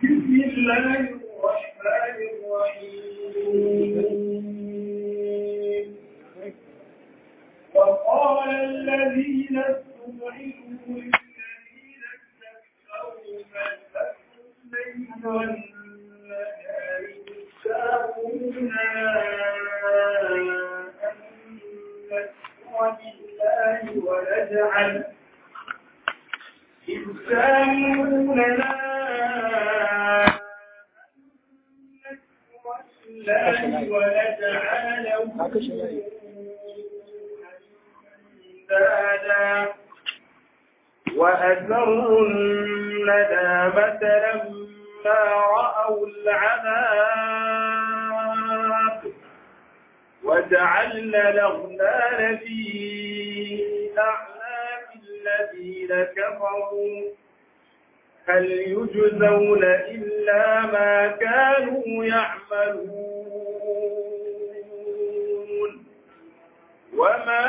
بسم الله الرحمن الرحيم وقال الذين استضعفوا للذين استكبروا بل أكثر الليل والنهار يساءون أن نكفر بالله ونجعل إذ ساموننا الله ونجعل له أندادا وأسروا الندامة لما رأوا العذاب وجعلنا الأغلال في أعناق الذين كفروا هل يجزون إلا ما كانوا يعملون وما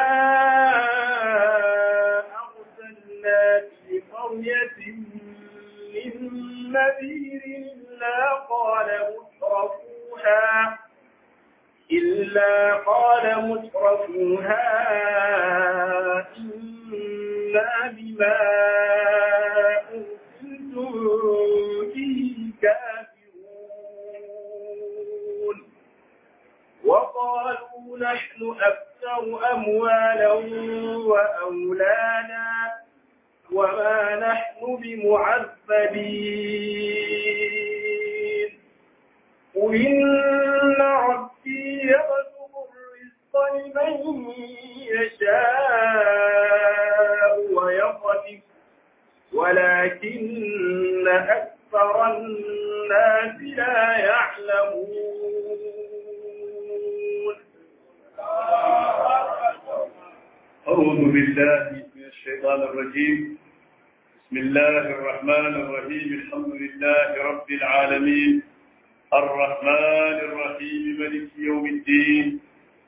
أرسلنا في قرية من نذير إلا قال مترفوها إلا قال مترفوها إنا بما أرسلتم به كافرون وقالوا نحن أكثر أموالا وأولادا وما نحن بمعذبين قل إن ربي يبسط الرزق لمن يشاء ويقدر ولكن أكثر الناس لا يعلمون أعوذ بالله من الشيطان الرجيم بسم الله الرحمن الرحيم الحمد لله رب العالمين الرحمن الرحيم ملك يوم الدين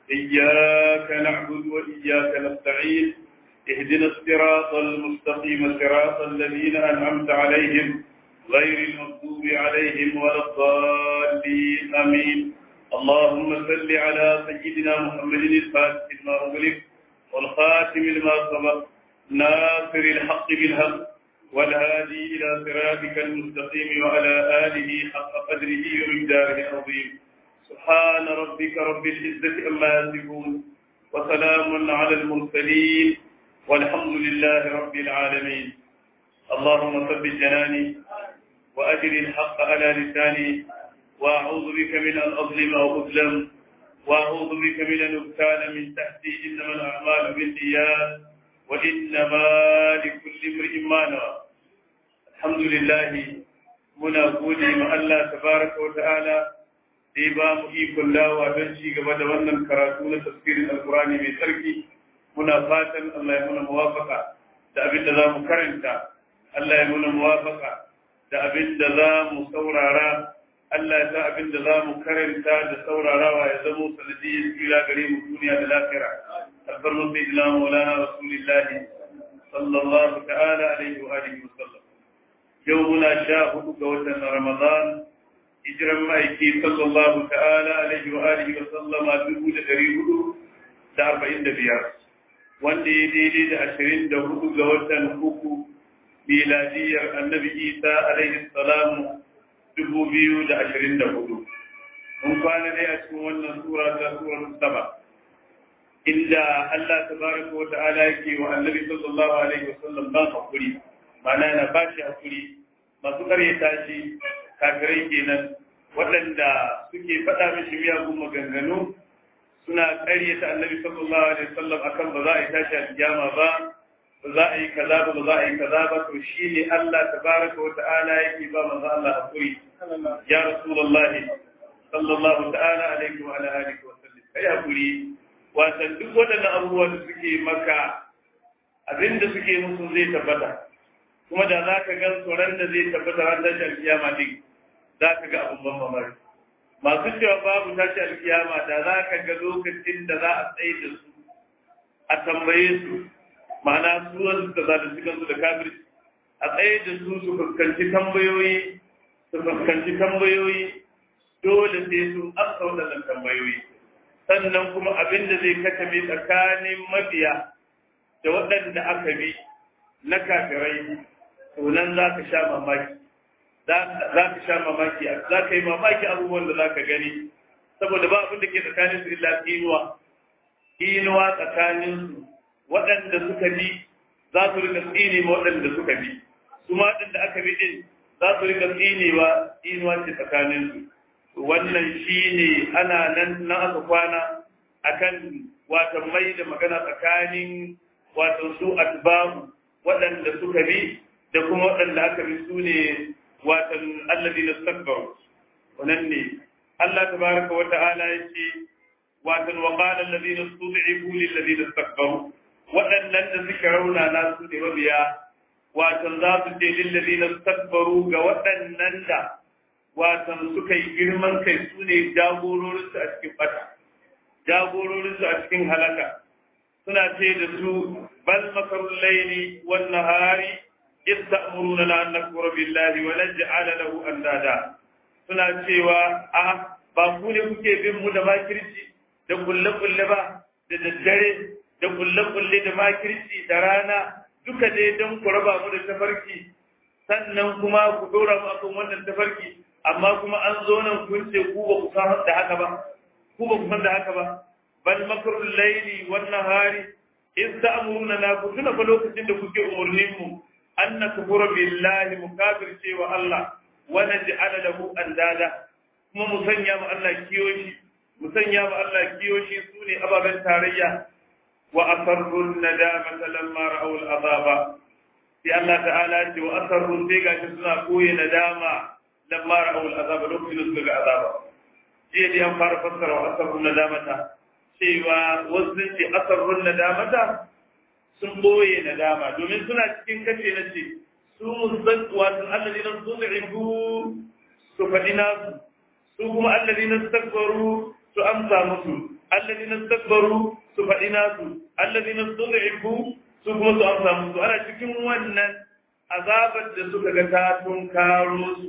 إياك نعبد وإياك نستعين اهدنا الصراط المستقيم صراط الذين أنعمت عليهم غير المغضوب عليهم ولا الضالين آمين اللهم صل على سيدنا محمد الفاتح لما أغلق والخاتم لما سبق ناصر الحق بالحق والهادي إلى صراطك المستقيم وعلى آله حق قدره ومقداره العظيم سبحان ربك رب العزة عما يصفون وسلام على المرسلين والحمد لله رب العالمين اللهم ثبت جناني وأجر الحق على لساني وأعوذ بك من أن أظلم أو أظلم وأعوذ بك من أن أبتال من تحتي إنما الأعمال بالنيات وإنما لكل امرئ ما نوى الحمد لله muna gode ma Allah tabaraka wa ta'ala da ya ba mu ikon dawa don ci gaba da wannan karatu na tafsirin alkurani mai tsarki muna fatan Allah ya muna muwafaka da abin da za mu karanta Allah ya muna muwafaka da abin da za mu saurara Allah ya sa abin da za mu karanta da saurarawa ya zamo sanadiyyar tsira gare mu duniya da lafiya alfarmar sai ila maulana rasulillahi sallallahu ta'ala alaihi wa alihi wa sallam yau muna sha hudu ga watan ramadan hijiran ma'aiki sallallahu ta'ala alaihi wa alihi wa sallama dubu da dari hudu da arba'in da biyar wanda ya daidai da ashirin da hudu ga watan uku miladiyar annabi isa alaihi salamu dubu biyu da ashirin da hudu. Mun kwana dai a cikin wannan sura ta surar saba. Inda Allah ta baraka wa ta'ala yake wa annabi sallallahu alaihi wa sallam ban hakuri, mana na ba shi hakuri, masu karyata shi kafirai kenan waɗanda suke faɗa mishi miyagun maganganu suna karyata annabi sallallahu alaihi wa sallam akan ba za a yi tashi a kiyama ba ba za a yi kaza ba ba za a yi kaza ba to shi ne Allah tabaraka wa ta'ala yake ba manzo Allah hakuri ya rasulullahi sallallahu ta'ala alaihi wa ala alihi wa sallam kai hakuri wasan duk wadannan abubuwan da suke maka abinda suke musu zai tabbata kuma da za ka gan tsoron da zai tabbata ran tashi alkiyama din za ka ga abun ban mamaki masu cewa babu tashi alkiyama da za ka ga lokacin da za a tsaye da su a tambaye su ma'ana su wanda suka zalunci kansu da kafirci a tsaye da su su fuskanci tambayoyi su fuskanci tambayoyi dole sai sun amsa waɗannan tambayoyi sannan kuma abin da zai katabe tsakanin mabiya da waɗanda aka bi na kafirai to nan za ka sha mamaki za ka sha mamaki za ka yi mamaki abubuwan da za ka gani saboda ba abin da ke tsakanin su illa inuwa inuwa tsakanin su waɗanda suka bi za su rika tsine ma waɗanda suka bi su ma waɗanda aka bi din za su rika tsinewa inuwa ce tsakanin su wannan shine ana nan na aka kwana akan wato mai da magana tsakanin wato su atbabu waɗanda suka bi da kuma waɗanda aka bi su ne watan allazi na stakbaru wannan ne Allah tabaraka wa ta'ala yace watan wa qala allazina stud'ifu lil ladina istakbaru waɗannan da suka rauna na su ne mabiya watan za su ce lil ladina istakbaru ga waɗannan da watan suka yi girman kai su ne jagororinsu a cikin bata jagororinsu a cikin halaka suna ce da su bal makarun laili wan nahari ista'muruna an nakfura billahi wa naj'ala lahu andada suna cewa a ba ku ne kuke bin mu da makirci da kulle kulle ba da daddare da kulle kulle da makirci da rana duka dai don ku raba mu da tafarki sannan kuma ku dora mu akan wannan tafarki amma kuma an zo nan kun ce ku ba ku san da haka ba ku ba ku san da haka ba bal makrul layli wan nahari in ta'muruna na ku tuna fa lokacin da kuke umurnin mu an nakfura billahi mukafir cewa Allah wa naj'ala lahu andada kuma mu sanya mu Allah kiyoshi mu sanya mu Allah kiyoshi sune ababen tarayya wa asarru nadamata lamma ra'aw al'azaba sai Allah ta'ala ce wa asarru sai gashi suna koyi nadama lamma ra'aw al'azaba lokacin da suka ga azaba jiya dai an fara fassara wa asarru nadamata cewa wasu sun ce asarrun nadamata sun boye nadama domin suna cikin kace na ce su musan wato allazi nan su ibu su faɗi nasu su kuma allazi nan takbaru su amsa musu allazi nan takbaru su faɗi nasu allazi nan su ibu su kuma su amsa musu ana cikin wannan azabar da suka ga ta tun karo su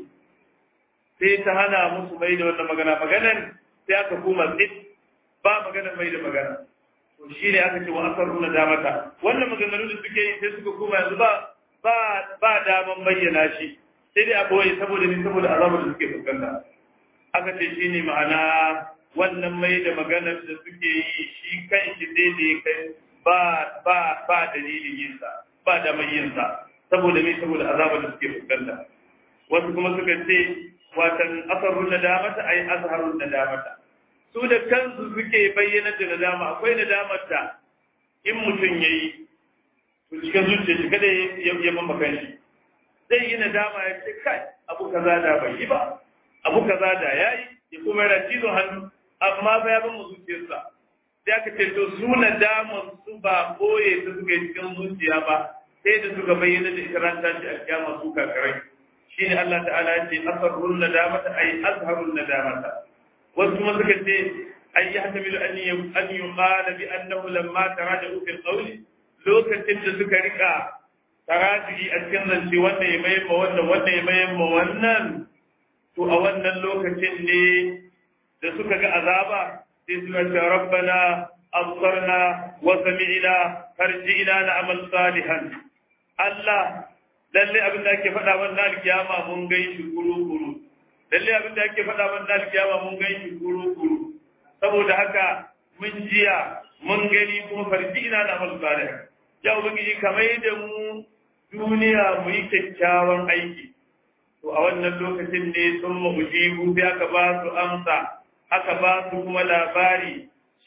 sai ta hana musu mai da wannan magana maganan sai aka kuma tsit ba magana mai da magana to shi ne aka ce wa asarru na damata wannan maganganu da suke yi sai suka koma yanzu ba ba ba daman bayyana shi sai dai a boye saboda ni saboda azabar da suke fuskanta aka ce shi ne ma'ana wannan mai da maganar da suke yi shi kan shi daidai kai ba ba ba dalilin yin sa ba da mai yin sa saboda me saboda azabar da suke fuskanta wasu kuma suka ce watan asarrun nadamata ai azharun nadamata su da kansu suke bayyana da nadama akwai nadamar da in mutum yayi to cikin zuciya shi kada ya ya mamba kanshi zai yi nadama ya ce kai abu kaza da bai yi ba abu kaza da yayi ya kuma yana cizon hannu amma ba ya ban mu zuciyarsa sai aka ce to su nadamar su ba boye ta suka yi cikin zuciya ba sai da suka bayyana da ita ran tashi a kiyama su kakarai shine Allah ta'ala ya ce asarrun nadamata ay azharun nadamata wasu kuma suka ce ay yahtamilu an an yuqala bi annahu lamma taraja'u fil qawli lokacin da suka rika taraji a cikin zance wanda ya mai ma wannan wanda ya mai ma wannan to a wannan lokacin ne da suka ga azaba sai suka ce rabbana absarna wa sami'na farji'na na'mal salihan Allah lalle abin da ake faɗa wannan alkiyama mun gai shi kuru-kuru lalle abin da ake faɗa wannan alkiyama mun gai shi kuru-kuru saboda haka mun jiya mun gani kuma farji ina na amal salih ya ubangiji kamar da mu duniya mu yi kyakkyawan aiki to a wannan lokacin ne sun mujibu sai aka ba su amsa aka ba su kuma labari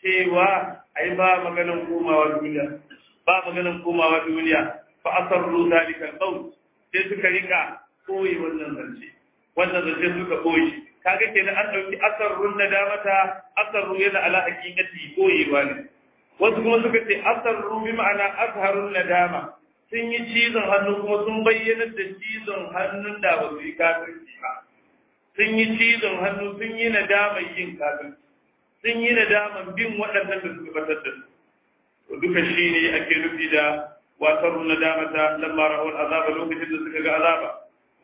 cewa ai ba maganan komawa duniya ba maganan komawa duniya fa asarru zalika al sai suka rika koyi wannan zance wannan zance suka koyi kaga kenan an dauki asarrun nadamata asarru yana ala haqiqati koyewa ne wasu kuma suka ce asarru bi ma'ana azharun nadama sun yi cizon hannu kuma sun bayyana da cizon hannun da ba su yi kafirci ba sun yi cizon hannu sun yi nadama yin kafirci sun yi nadaman bin waɗannan da suka batar da su duka shi ne ake nufi da wasarru nadamata lamma ra'ul azaba lokacin da suka ga azaba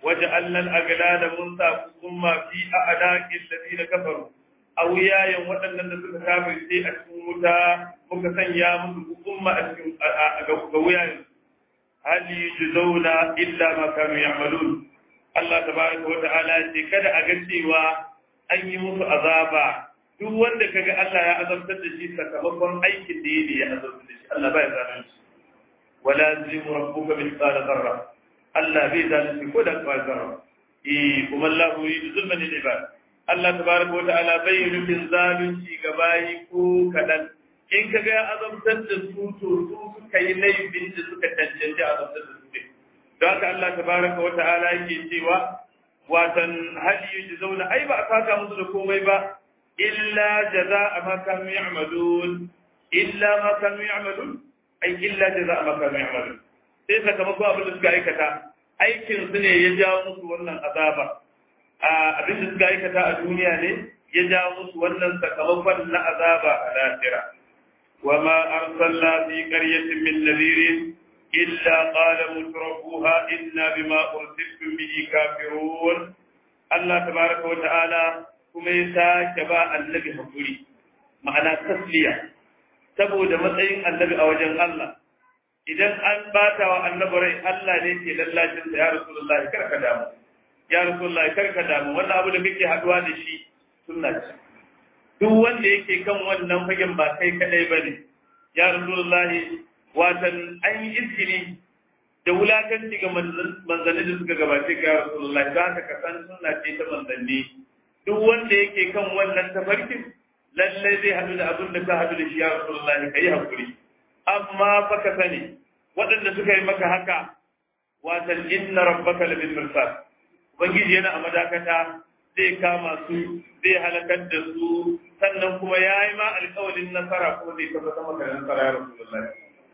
وجعلنا الأغلال منسى ثم في أعناق الذين كفروا a wuyayen waɗannan da suka kafirce a cikin wuta muka sanya musu umma a cikin ga wuyayen hal yujzauna illa ma kanu ya'malun Allah tabaraka wa ta'ala ce kada a ga cewa an yi musu azaba duk wanda kaga Allah ya azabtar da shi sakamakon aikin da yake ya azabtar da shi Allah bai zalunci wala zimu rabbuka bil qala zarra Allah bai zalunci ko da qala zarra eh kuma Allah yuridu zulman lil ibad Allah tabaraka wa ta'ala bai nufin zalunci ga bayi ko kadan in ka ga azabtar da su to su suka yi laifin da suka cancanci azabtar da su ne don haka Allah tabaraka wa ta'ala yake cewa watan hali yuji zauna ai ba a saka musu da komai ba illa jaza'a ma kanu ya'malun illa ma kanu ya'malun ai illa jaza'a ma kanu ya'malun sai sakamakon abin da suka aikata aikin su ne ya jawo musu wannan azaba abin da suka aikata a duniya ne ya jawo musu wannan sakamakon na azaba a lahira wa ma arsalna fi qaryatin min nadhirin illa qala mutrafuha inna bima ursiltum bihi kafirun Allah tabaraka wa ta'ala kuma ya sake ba annabi hakuri ma'ana tasliya saboda matsayin annabi a wajen Allah idan an bata wa annabi rai Allah ne ke lallacin sa ya rasulullahi karka damu ya rasulullahi karka damu wannan abu da kake haduwa da shi sunna ce duk wanda yake kan wannan fagen ba kai kadai bane ya rasulullahi watan an yi izini da wulakanci ga manzanni da suka gabace ga ya rasulullahi za ka kasan sunna ce ta manzanni duk wanda yake kan wannan tafarkin lallai zai hadu da abin da ka hadu da shi ya rasulullahi kai hakuri amma fa ka sani waɗanda suka yi maka haka watan inna rabbaka labil mirsad ubangiji yana a madakata zai kama su zai halakar da su sannan kuma ya yi ma alƙawalin nasara ko zai tabbatar maka da nasara ya rasulullahi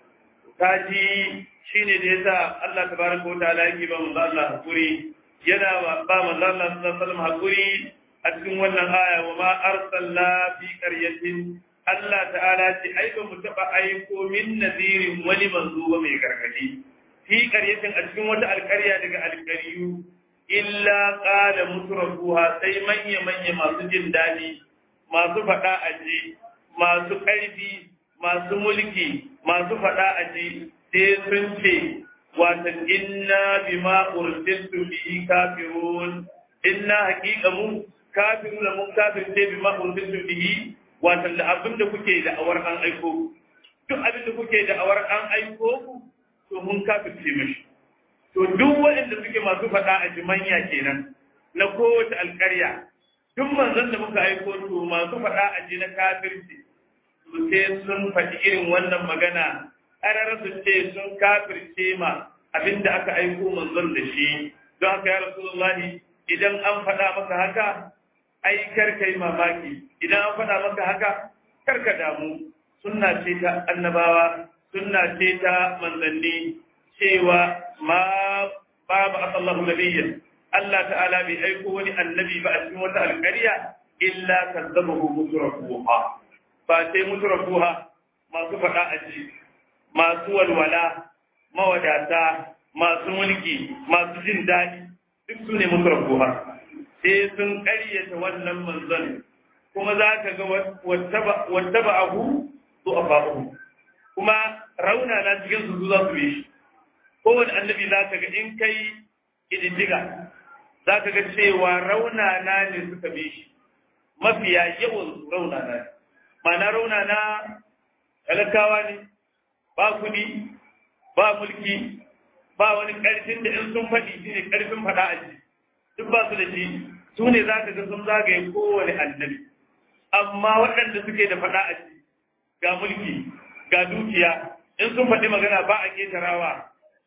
kaji shine da yasa Allah tabaraka wa ta'ala yake ba manzo Allah hakuri yana ba manzo Allah sallallahu alaihi wasallam hakuri a cikin wannan aya wa ma arsalna fi qaryatin Allah ta'ala ce ai ba mu taba aiko min nadirin wani manzo ba mai gargadi fi qaryatin a cikin wata alƙarya daga alƙariyu illa qala mutrafuha sai manya manya masu jin dadi masu fada aji masu ƙarfi masu mulki masu fada aji sai sun ce wata inna bima ursiltu bihi kafirun inna haqiqa mu kafiru da mun kafirce bima ursiltu bihi wata da abin da kuke da awar an aiko duk abin da kuke da awar an aiko ku to mun kafirce mishi to duk waɗanda suke masu faɗa a jimanya kenan na kowace alƙarya duk manzon da muka aiko to masu faɗa a ji na kafirci to sai sun faɗi irin wannan magana ƙarar su ce sun kafirce ma abin da aka aiko manzon da shi don haka ya rasulullahi idan an faɗa maka haka ai kar kai mamaki idan an faɗa maka haka kar ka damu sunna ce ta annabawa sunna ce ta manzanni cewa ma babu asallahu nabiyyan Allah ta'ala bai aiko wani annabi ba a cikin wata alƙarya illa kazzabahu mutrafuha ba sai mutrafuha masu faɗa a ji masu walwala mawadata masu mulki masu jin daɗi duk su ne mutrafuha sai sun ƙaryata wannan manzon kuma za ka ga wata ba abu su a ba'u kuma rauna na cikin su za su bi shi kowane annabi za ka ga in kai ƙididdiga za ka ga cewa rauna na ne suka bi shi mafiya yawan rauna na ma'ana rauna na talakawa ne ba kuɗi ba mulki ba wani ƙarfin da in sun faɗi shi ne ƙarfin faɗa a ji duk ba su da shi su ne za ka ga sun zagaye kowane annabi amma waɗanda suke da faɗa a ji ga mulki ga dukiya in sun faɗi magana ba a ƙetarawa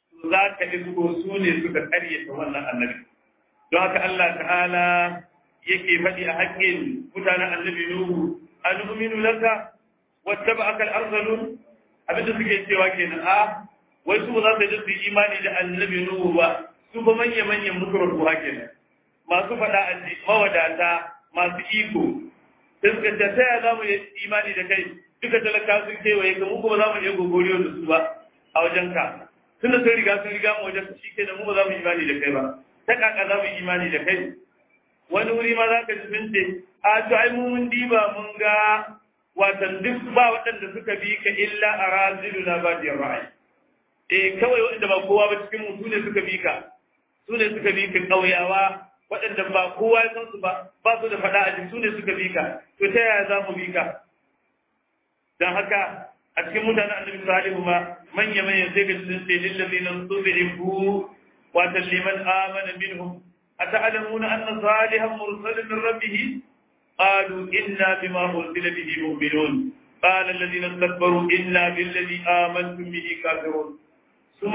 za ka isko su ne suka ƙaryata wannan annabi don haka Allah ta'ala yake faɗi a haƙƙin mutanen annabi Nuhu an uminu laka wata ba akal arzalun abinda suke cewa kenan a wai su ba za su yi su imani da annabi Nuhu ba su ba manya-manyan mutuwar ruwa kenan masu faɗa a mawadata masu iko sai suka ce ta yaya za mu yi imani da kai duka talaka sun kewaye ka mu kuma za mu iya gogoriyo da su ba a wajen ka tunda sun riga sun riga mu wajen shi ke da mu ba za mu imani da kai ba ta kaka za mu imani da kai wani wuri ma za ka ji sun ce a to ai mu mun diba mun ga watan duk ba waɗanda suka bi ka illa a razilu na ba da ra'ayi eh kawai waɗanda ba kowa ba cikin mu su ne suka bi ka su ne suka bi ka ƙauyawa waɗanda ba kowa ya san su ba ba su da faɗa a jiki su ne suka bi ka to ta yaya za mu bi ka don haka a cikin mutanen annabi salihu ma manya manya sai ga sun ce lillazina tubi'u wa liman amana minhum أتعلمون أن صالحا مرسل من ربه قالوا إنا بما أرسل به مؤمنون قال الذين استكبروا إنا بالذي آمنتم به كافرون ثم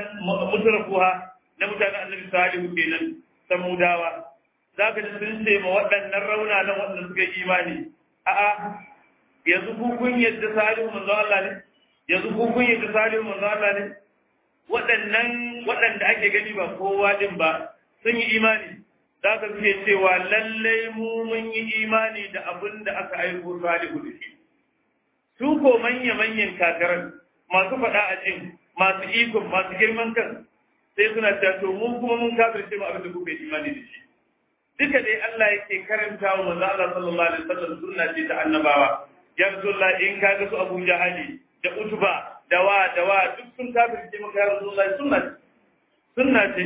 مترفوها نمتانا النبي صالح كينا سموداوا ذاك sun ce ma waɗannan rauna nan waɗanda suka yi imani a'a yanzu ku kun yadda salihu manzo Allah ne yanzu ku kun yadda salihu manzo Allah ne waɗannan waɗanda ake gani ba kowa din ba sun yi imani za ka suke cewa lallai mu mun yi imani da abin da aka aiko salihu da shi su ko manya-manyan kakarar masu faɗa a jin masu ikon masu girman kan sai suna ta to mu kuma mun kafirce mu abin da kuka yi imani da shi duka dai Allah yake karanta wa manzo Allah sallallahu alaihi wasallam sunna ce ta annabawa ya rasulullah in ka ga su Abu Jahali da Utba da wa da wa duk sun kafirce maka ya rasulullah sunna sunna ce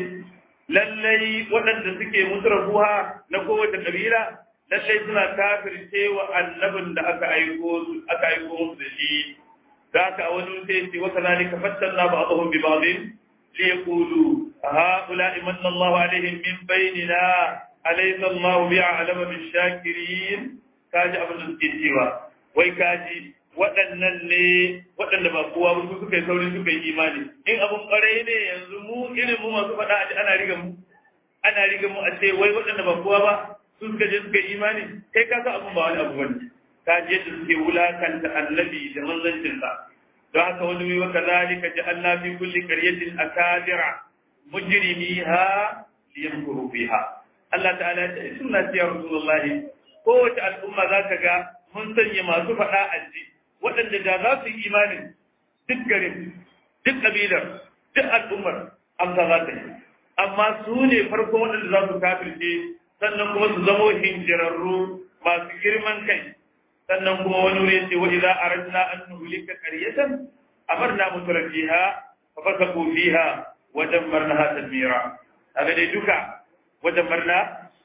lallai waɗanda suke mutrafuha na kowace kabila lallai suna kafirce wa annabin da aka aiko aka aiko musu da shi ذاك أول شيء وكذلك فتنا بعضهم ببعض ليقولوا هؤلاء من الله عليهم من بيننا أليس الله بأعلم بالشاكرين كاجي أبن الكتيوة ويكاجي waɗannan ne waɗanda ba kowa ba su suka yi sauri suka yi imani in abun ƙwarai ne yanzu mu irin mu masu faɗa a ana riga mu ana riga mu a ce wai waɗanda ba kowa ba su suka je suka yi imani kai ka san abun ba wani abu bane ka je da suke wulakanta annabi da manzancinsa don haka wani wai waka zalika ja'alna fi kulli qaryatin akabira mujrimiha liyamkuru fiha Allah ta'ala ya ce sunna ce ya rasulullahi kowace al'umma za ka ga mun sanya masu faɗa aji waɗanda da za su yi imanin duk garin duk ƙabilar duk al'ummar amsa za ta yi amma su ne farkon waɗanda za su kafirce sannan kuma su zamo hinjirarru masu girman kai sannan kuma wani wuri ce wa idza aradna an nuhlika qaryatan amarna mutrafiha fa fasaqu fiha wa dammarnaha tadmira kaga dai duka wa dammarna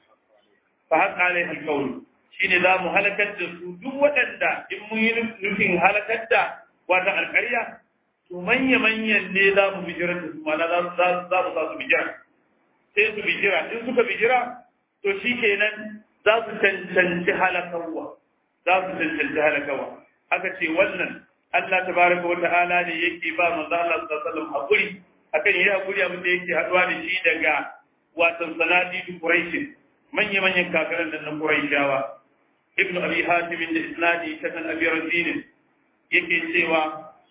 fa haqa alaiha alqawl shine za mu halakar da su duk waɗanda in mun yi nufin halakar da wata alƙarya to manya manyan ne za mu bijira da su mana za mu za mu sa su bijira sai su bijira in suka bijira to shikenan za su cancanci halakarwa za su cancanci halakawa aka ce wannan Allah tabaraka wa ta'ala ne yake ba manzo Allah sallallahu alaihi wasallam hakuri akan yi hakuri abin da yake haduwa da shi daga watan sanadi Quraish manya manyan kafiran da na Quraishawa Ibn Abi Hatim da Isnadi ta kan Abi Rasin yake cewa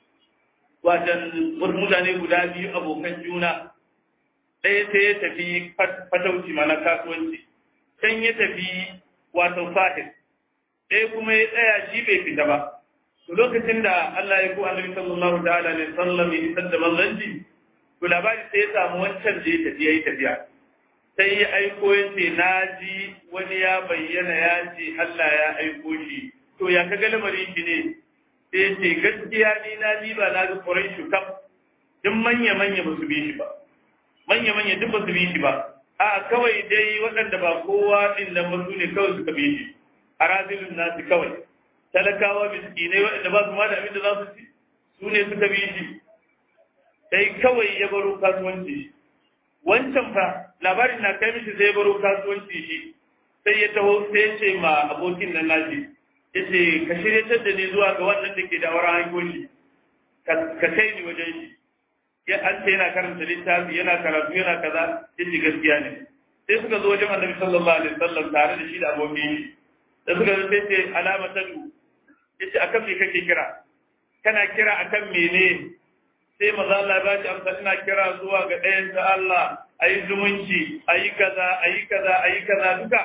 watan mutane guda biyu abokan juna ɗaya sai ya tafi fatauci mana kasuwanci can ya tafi wato fahim ɗaya kuma ya tsaya shi bai fita ba to lokacin da Allah ya ko annabi sallallahu ta'ala alaihi wasallam ya isar da manzanci to labari sai ya samu wancan da ya tafi yayi tafiya sai ya aiko ya ce na ji wani ya bayyana ya ce Allah ya aiko shi to ya kaga lamarin shi ne sai ya ce gaskiya ni na ji ba na ga Quraishu kaf duk manya manya ba su bi shi ba manya manya duk ba su bi shi ba a kawai dai waɗanda ba kowa din nan ba su ne kawai suka bi shi a razilin nasu kawai talakawa miskinai waɗanda ba su ma da abin da za su ci su ne suka bi shi sai kawai ya baro kasuwanci shi wancan fa labarin na kai mishi sai ya baro kasuwanci shi sai ya taho sai ya ce ma abokin nan nashi ya ce ka shirya da ni zuwa ga wannan da ke da wara hanyoyi ka kai ni wajen shi ya an ce yana karanta littafi yana karatu yana kaza ya ce gaskiya ne sai suka zo wajen annabi sallallahu alaihi wasallam tare da shi da abokin shi da suka zo sai ce alama ta du yace akan me kake kira kana kira akan mene sai maza Allah ya bashi amsa ina kira zuwa ga ɗayan ta Allah ayi zumunci ayi kaza ayi kaza ayi kaza duka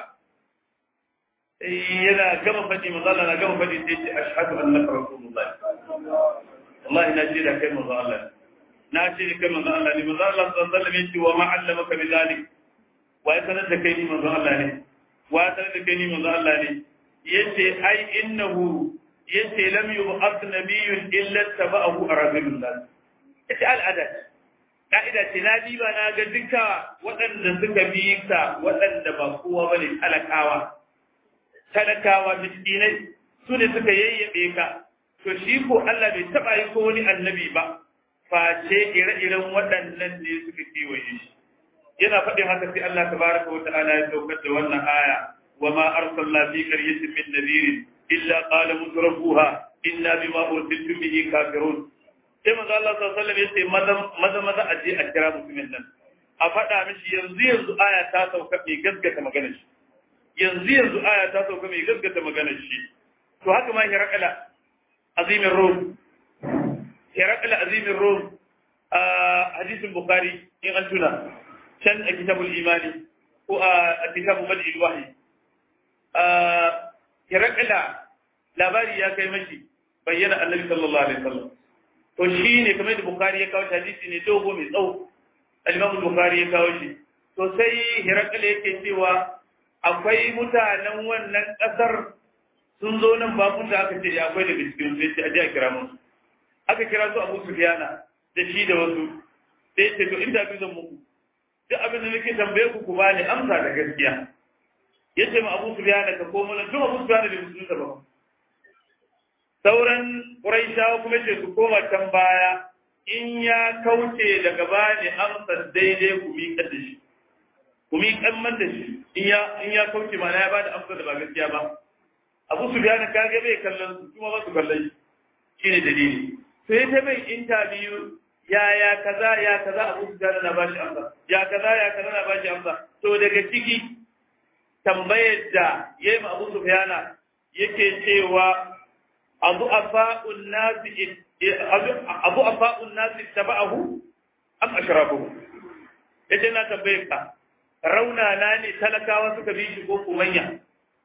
yana gama faɗi maza Allah na gama faɗi sai ce ashhadu annaka rasulullah wallahi na ce da kai maza Allah na ce da kai maza Allah ne maza Allah sallallahu alaihi wasallam yace wa ma allamaka bi zalik wa sanar da kai ni manzo Allah ne wa sanar da kai ni manzo Allah ne yace ai innahu yace lam yub'ath nabiyyun illa taba'ahu arazilun nas yace al'ada ka'ida ce na diba na ga duka waɗanda suka bi ka waɗanda ba kowa bane talakawa talakawa miskinai su ne suka yayyabe ka to shi ko Allah bai taba yi ko wani annabi ba face ire-iren waɗannan ne suka kewaye shi yana faɗin haka sai Allah tabaraka wa ta'ala ya saukar da wannan aya wa ma arsalna fi qaryatin min nadirin illa qala mutrafuha inna bima ursiltum bihi kafirun sai manzo Allah sallallahu alaihi wasallam yace maza maza maza a je a kira mutumin nan a faɗa mishi yanzu yanzu aya ta sauka mai gaskata maganar shi yanzu yanzu aya ta sauka mai gaskata maganar shi to haka ma hirakala azimin rum hirakala azimin rum a hadisin bukhari in an tuna can a kitabul imani ko a kitabu bad'il wahyi hirakala labari ya kai mashi bayyana annabi sallallahu alaihi wasallam to shi ne kamar da bukhari ya kawo hadisi ne dogo mai tsawo al-imam bukhari ya kawo shi to sai hirakala yake cewa akwai mutanen wannan kasar sun zo nan bakun da aka ce ya akwai daga cikin sai ce aje a kira musu aka kira su Abu Sufyana da shi da wasu sai ce to inda bi zan muku duk abin da nake tambaye ku ku bani amsa da gaskiya yace ma Abu Sufyana ka komo nan tun Abu Sufyana da musulunta ba sauran Quraishawa kuma ce su koma can baya in ya kauce daga bani amsa daidai ku miƙa da shi ku miƙan man da shi in ya in ya kauce ma ya bada amsa da ba gaskiya ba Abu Sufyan ka ga bai kallon su kuma ba su kallon shi shine dalili sai ta mai interview ya ya kaza ya kaza Abu Sufyan na bashi amsa ya kaza ya kaza na bashi amsa to daga ciki tambayar da yayi ma Abu Sufyan yake cewa abu afa'un nasi abu afa'un nasi taba'ahu am ashrabuhu yace na tambaye ka rauna na ne talakawa suka bi shi ko kumanya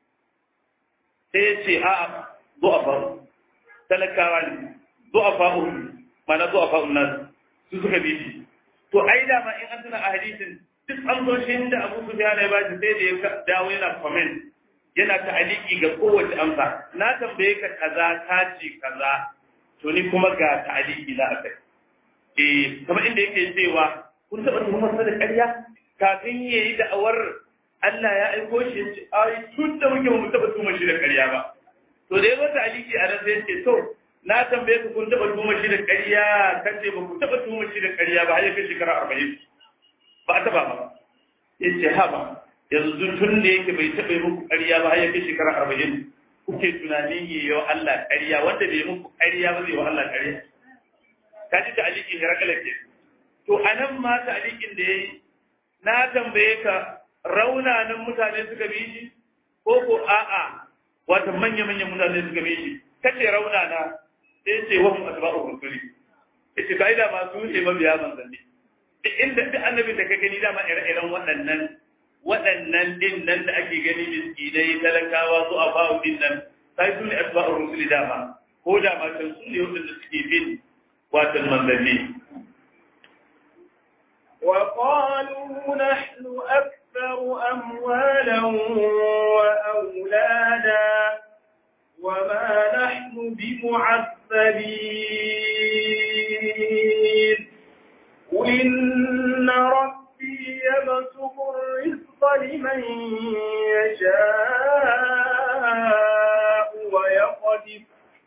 sai ya ce a'a du'afa talakawa ne du'afa mana du'afa nan su suka bi shi to ai da ma in an tuna a hadisin duk an zo shi da Abu Sufyan ya bashi sai da ya dawo yana comment yana ta'aliki ga kowace amsa na tambaye ka kaza ka ce kaza to ni kuma ga ta'aliki na akai eh kamar inda yake cewa kun taba tuhumar sa da ƙarya kafin yayi da'awar Allah ya aiko shi ya ce ai tun da muke mu taba tuma shi da ƙarya ba to da yazo ta'aliki a nan sai ya ce to na tambaye ku kun taba tuma shi da ƙarya kace ba ku taba tuma shi da ƙarya ba har ya kai shekara 40 ba a taba ba yace ha ba yanzu tun da yake bai taɓa yi muku ƙarya ba har ya kai shekara arba'in kuke tunanin yi wa Allah ƙarya wanda bai muku ƙarya ba zai wa Allah ƙarya ka ji ta alikin hirakala ke to a nan ma ta alikin da ya yi na tambaye ka raunanan mutane suka bi shi ko ko a'a wata manya-manyan mutane suka bi shi kace raunana sai ce wa mu asba'u rusuli yace kai da masu ne mabiya manzanni duk inda duk annabin da ka gani dama ire-iren waɗannan waɗannan din nan da ake gani miskinai talakawa su a bawo din nan sai su ne asba'ur rusuli dama ko da ma kan su ne waɗanda suke bin watan manzanni وقالوا نحن أكثر أموالا وأولادا وما نحن بمعذبين قل إن ربي يبسط الرزق لمن يشاء ويقدر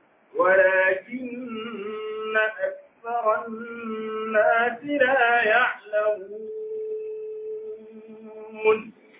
ولكن أكثر الناس لا يعلمون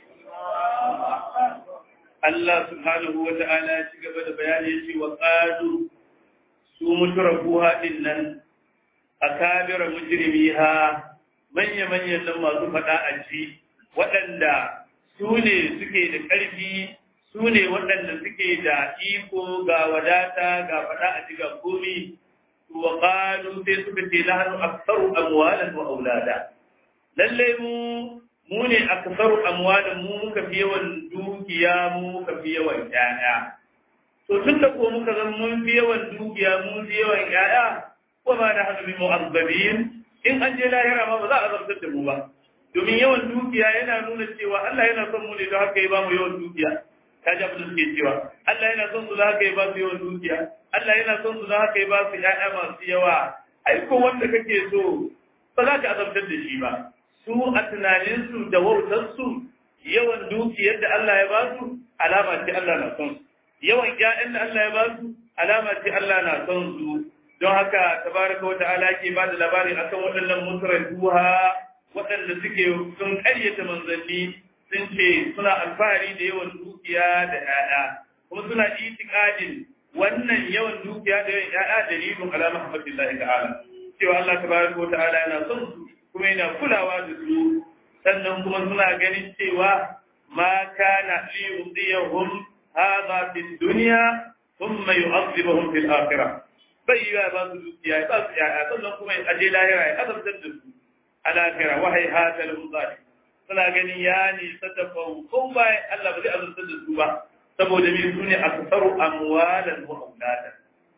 Allah subhanahu wa ta'ala ya ci gaba da bayani ya ce wa ƙadu su mutarafuha ɗin nan a kabira mujrimiha manya-manyan nan masu faɗa a ci waɗanda su ne suke da ƙarfi su ne waɗanda suke da iko ga wadata ga faɗa a ci ga komi wa ƙalu sai suka ce na hannu aksaru amwalan wa aulada lallai mu mu ne aksaru amwalan mu muka fi yawan dukiya mu muka fi yawan ƴaƴa to tun da ko muka zan mun fi yawan dukiya mun fi yawan ƴaƴa wa ma na hadu bi mu'azzabin in an je lahira ma ba za a zartar da mu ba domin yawan dukiya yana nuna cewa Allah yana son mu ne don haka ya ba mu yawan dukiya ka ji abin da suke cewa Allah yana son su don haka ya ba su yawan dukiya Allah yana son su don haka ya ba su ƴaƴa masu yawa ai ko wanda kake so ba za ka azabtar da shi ba su a tunaninsu da wautarsu yawan dukiyar da Allah ya ba su alama ce Allah na son su yawan ƴaƴan da Allah ya ba su alama ce Allah na son su don haka tabaraka wa ta'ala ke ba da labari akan waɗannan mutraduha waɗanda suke sun ƙaryata manzanni sun ce suna alfahari da yawan dukiya da ƴaƴa kuma suna itikadin wannan yawan dukiya da yawan ƴaƴa dalilin ala muhammadillahi ta'ala cewa Allah tabaraka wa ta'ala yana son su kuma yana kulawa da su sannan kuma suna ganin cewa ma kana li yudiyahum hadha fi dunya thumma yu'adhibuhum fil akhirah bai yi ba su dukiya ba su ƴaƴa sannan kuma a je lahira ya azabtar da su a lahira wahai hata lahum zalim suna ganin ya nisa da faukon bayan Allah ba zai azabtar da su ba saboda me su ne aksaru amwalan wa auladan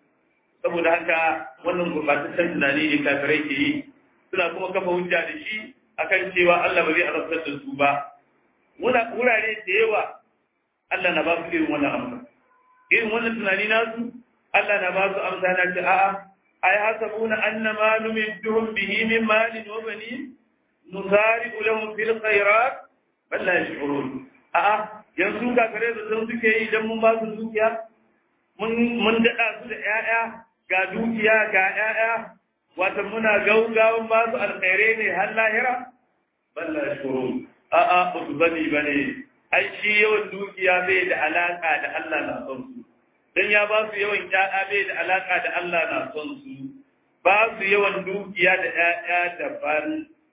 saboda haka wannan gurbataccen tunani ne kafirai ke yi suna kuma kafa hujja da shi akan cewa Allah ba zai azabtar da su ba muna wurare da yawa Allah na ba su irin wannan amsa irin wannan tunani nasu Allah na ba su amsa na ce a'a ay hasabuna annama numidduhum bihi min malin wa banin nusari'u lahum fil khairat bal la yash'urun a'a yanzu ga kare da sun suke yi idan mun ba su dukiya mun mun dada su da 'ya'ya ga dukiya ga 'ya'ya wata muna gaugawan ba su alkhairai ne har lahira bal la yash'urun a'a ba su bane bane ai shi yawan dukiya bai da alaka da Allah na son su dan ya ba su yawan ƴaƴa bai da alaka da Allah na son su ba su yawan dukiya da ƴaƴa daban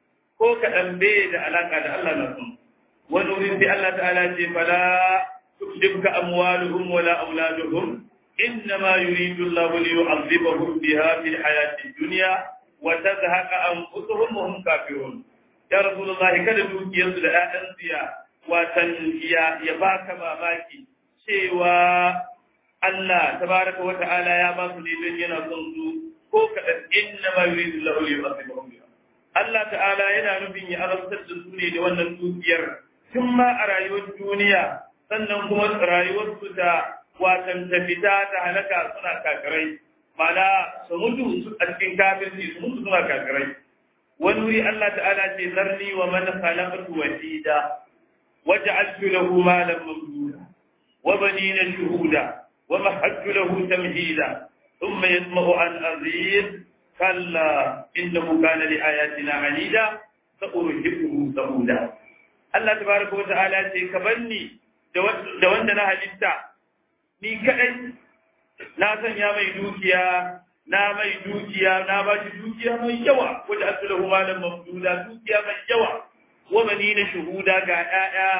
ko kaɗan bai da alaka da Allah na son wani wurin sai Allah ta'ala ce fala tujibka amwaluhum wala auladuhum إنما يريد الله ليعذبهم بها في الحياة الدنيا وتزهق أنفسهم وهم كافرون يا رسول الله كذا دوكي ينزل أنسيا وتنسيا يباك ماماكي شيوا Allah tabaraka wa ta'ala ya ba su ne don yana son su ko kaɗan inna ma yuridu lahu yu'adhibuhum biha Allah ta'ala yana nufin ya azabtar da su ne da wannan dukiyar tun ma a rayuwar duniya sannan kuma rayuwar su ta watan ta fita ta halaka suna kafirai mana su mutu a cikin kafirci su mutu suna kafirai wani wuri Allah ta'ala ce zarni wa man khalaqtu wahida waj'altu lahu malan mamduda wa banina shuhuda ومهدت له تمهيدا ثم يطمع أن أزيد كلا إنه كان لآياتنا عنيدا سأرهقه سعودا الله تبارك وتعالى كبني da wanda na halitta ni kadai na sanya mai dukiya na mai dukiya na ba shi dukiya mai yawa wanda aslahu malan mamduda dukiya mai yawa wa bani na shuhuda ga 'ya'ya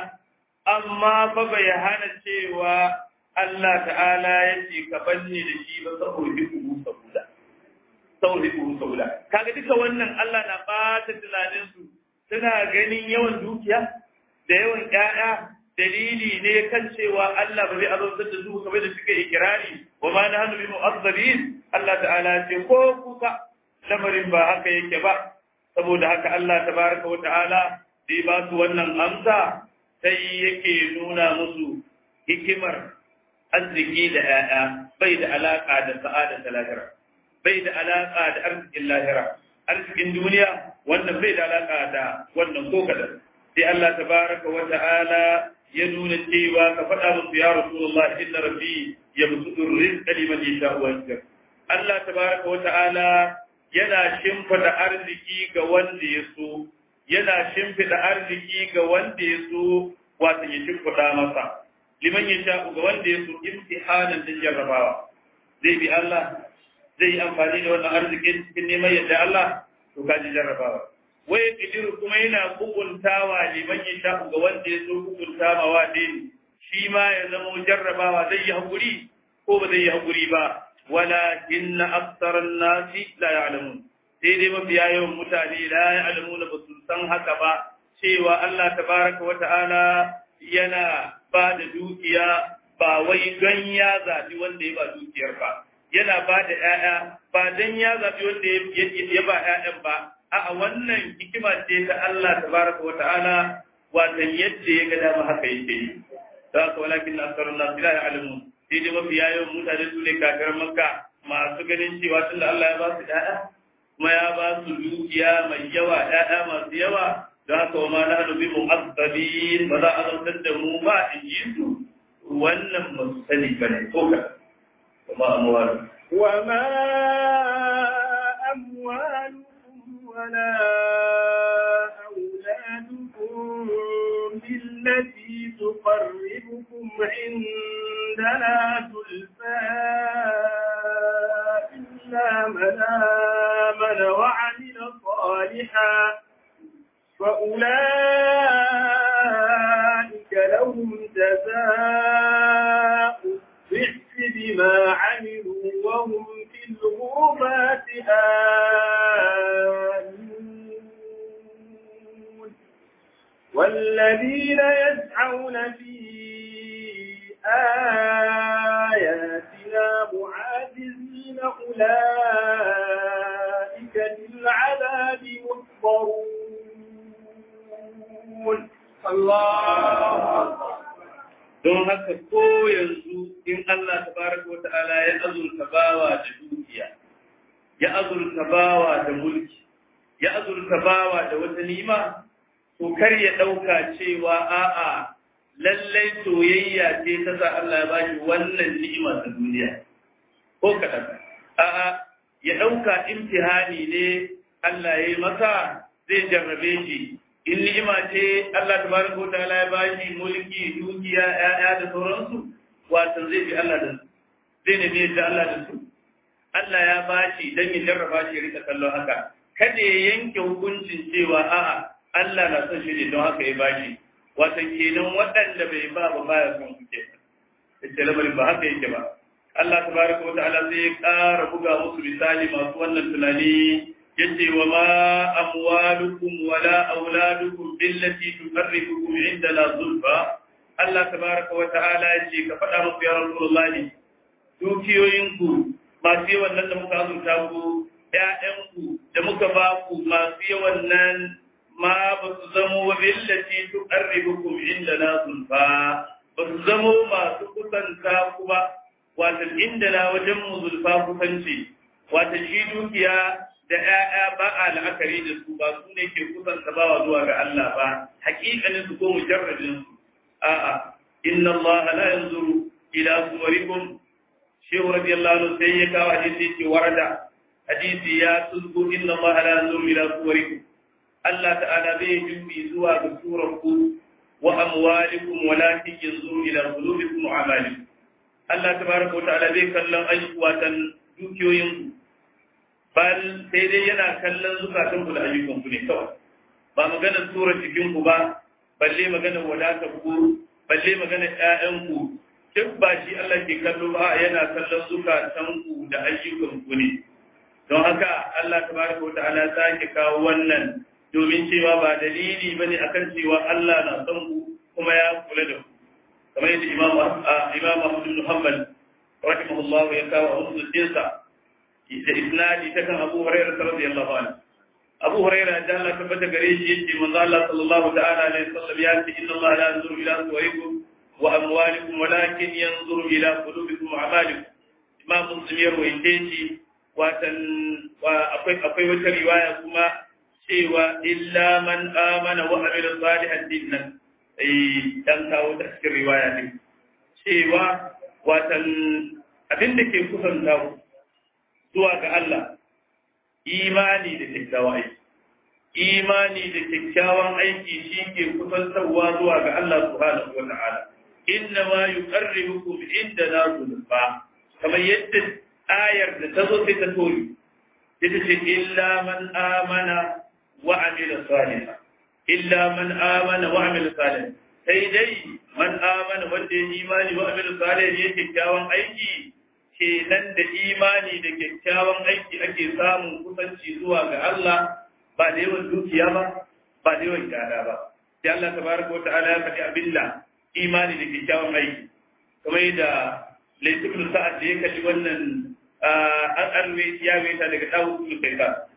amma fa bai hana cewa Allah ta'ala ya ce ka banne da shi ba saboda kuhu saboda saboda kuhu saboda kaga duka wannan Allah na bata tunanin su suna ganin yawan dukiya da yawan ƴaƴa dalili ne kan cewa Allah ba zai azabtar da su kamar da suke ikirari wa ma nahnu bi mu'azzabin Allah ta'ala ce ko kuka lamarin ba haka yake ba saboda haka Allah tabaraka wa ta'ala da ba su wannan amsa sai yake nuna musu hikimar arziki da ‘ya'ya bai da alaƙa da sa'ada da lahira, bai da alaƙa da arzikin lahira, arzikin duniya wannan bai da alaƙa da wannan ko kadan. Sai Allah ta baraka wa ta'ala ya nuna cewa ka faɗa musu ya Rasulullah inna rabbi ya musu rizqa liman yasha wa yakir. Allah ta baraka wa ta'ala yana shimfida arziki ga wanda ya so, yana shimfida arziki ga wanda ya so wato ya shimfida masa. liman ya sha ga wanda ya so imtihanan din jarrabawa zai bi Allah zai yi amfani da wannan arzikin cikin neman yadda Allah to kaji jarrabawa wai kidiru kuma yana hukuntawa liman ya sha ga wanda ya so hukuntawa wa din shi ma ya zama jarrabawa zai yi hakuri ko ba zai yi hakuri ba walakin aktharan nasi la ya'lamun sai dai mafiya yawan mutane la ya'lamuna ba su san haka ba cewa Allah tabaraka wa ta'ala yana ba da dukiya ba wai don ya zaɓi wanda ya ba dukiyar ba yana ba da ‘ya'ya ba don ya zaɓi wanda ya ba ‘ya'yan ba a wannan hikima ce ta Allah tabaraka wa ta'ala watan yadda ya ga dama haka yake yi da haka walakin asarun nasu la ya'lamun sai dai mafi yawan mutane su ne kafiran makka masu ganin cewa tunda Allah ya ba su da'a kuma ya ba su dukiya mai yawa da'a masu yawa da haka wa ma nahnu bi mu'azzabin ba za a zantar da mu ba in ji su wannan ba su sani bane ko ka kuma amwalu وما أموالكم ولا أولادكم بالتي تقربكم عندنا زلفى إلا من آمن وعمل صالحا فأولئك لهم جزاء الضعف بما عملوا وهم في الغرفات آمنون والذين يسعون في آياتنا معاجزين أولئك للعذاب محضرون الله don haka ko yanzu in Allah tabaraka wa ta'ala ya azurta bawa da dukiya ya azurta bawa da mulki ya azurta bawa da wata nima to kar ya dauka cewa a'a lallai soyayya ce ta sa Allah ya bashi wannan ni'ima ta duniya ko kadan a'a ya dauka imtihani ne Allah ya yi masa zai jarrabe shi in ni'ima ce Allah tabaraka wa ta'ala ya bashi mulki dukiya ƴaƴa da sauransu wato zai bi Allah da su zai nemi da Allah da su Allah ya bashi dan ya jarraba shi ya rika kallon haka kada ya yanke hukuncin cewa a'a Allah na son shi ne don haka ya bashi wato kenan waɗanda bai ba ba baya son su ke yace lamarin ba haka yake ba Allah tabaraka wa ta'ala zai ƙara buga musu misali masu wannan tunani yace wa ma amwalukum wala auladukum billati tuqarribukum indana zulfa Allah tabaraka wa ta'ala yace ka faɗa musu ya Rasulullahi dukiyoyinku masu yawan nan da muka azurta ku ƴaƴanku da muka ba ku masu yawan nan ma ba su zamo billati tuqarribukum indana zulfa ba su zamo masu kusanta ku ba wata indana wajen mu zulfa kusanci wata shi dukiya da ‘ya'ya ba a la'akari da su ba su ne ke kusanta bawa zuwa ga Allah ba, hakikanin su ko mujarradin su. A'a, inna Allah la yanzuru ila suwarikum shehu radiyallahu anhu sai ya kawo hadisi ce warada hadisi ya tuzgu inna Allah la yanzuru ila suwarikum Allah ta'ala bai jubi zuwa ga surar ku wa amwalikum walakin yanzuru ila qulubikum wa amalikum Allah tabaraka wa ta'ala bai kallon ayyukan dukiyoyinku bal sai dai yana kallon zukatan ku da ayyukan ku ne kawai ba maganar tura cikin ku ba balle maganar wadatar ku balle maganar ƴaƴan ku duk ba shi Allah ke kallo ba yana kallon zukatan ku da ayyukan ku ne don haka Allah tabaraka wa ta'ala sake kawo wannan domin cewa ba dalili bane akan cewa Allah na son ku kuma ya kula da ku kamar yadda Imam Imam Ahmad bin Hanbal rahimahullah ya kawo a musuluncinsa da isnadi ta kan Abu Hurairah radiyallahu anhu Abu Hurairah da Allah tabbata gare shi yace manzo Allah sallallahu ta'ala alaihi wasallam ya ce inna Allah la yanzuru ila suwarikum wa amwalikum walakin yanzuru ila qulubikum wa a'malikum Imam Muslim ya rawaite shi watan akwai akwai wata riwaya kuma cewa illa man amana wa amila salihan dinnan eh dan kawo ta cikin riwaya din cewa watan abin da ke kusanta ku zuwa ga Allah imani da kyakkyawan aiki imani da kyakkyawan aiki shi ke kusantarwa zuwa ga Allah subhanahu wa ta'ala inna ma yuqarribukum inda na zulfa kamar yadda ayar da ta zo sai ta tori ita ce illa man amana wa amila salihan illa man amana wa amila salihan sai dai man amana wanda ya imani wa amila salihan ya kyakkyawan aiki kenan da imani da kyakkyawan aiki ake samun kusanci zuwa ga Allah ba da yawan dukiya ba ba da yawan gada ba sai Allah tabaraka wata'ala ya faɗi abinda imani da kyakkyawan aiki kamar yadda laifin sa'ad da ya kalli wannan an arwe ya weta daga dawo su kai ka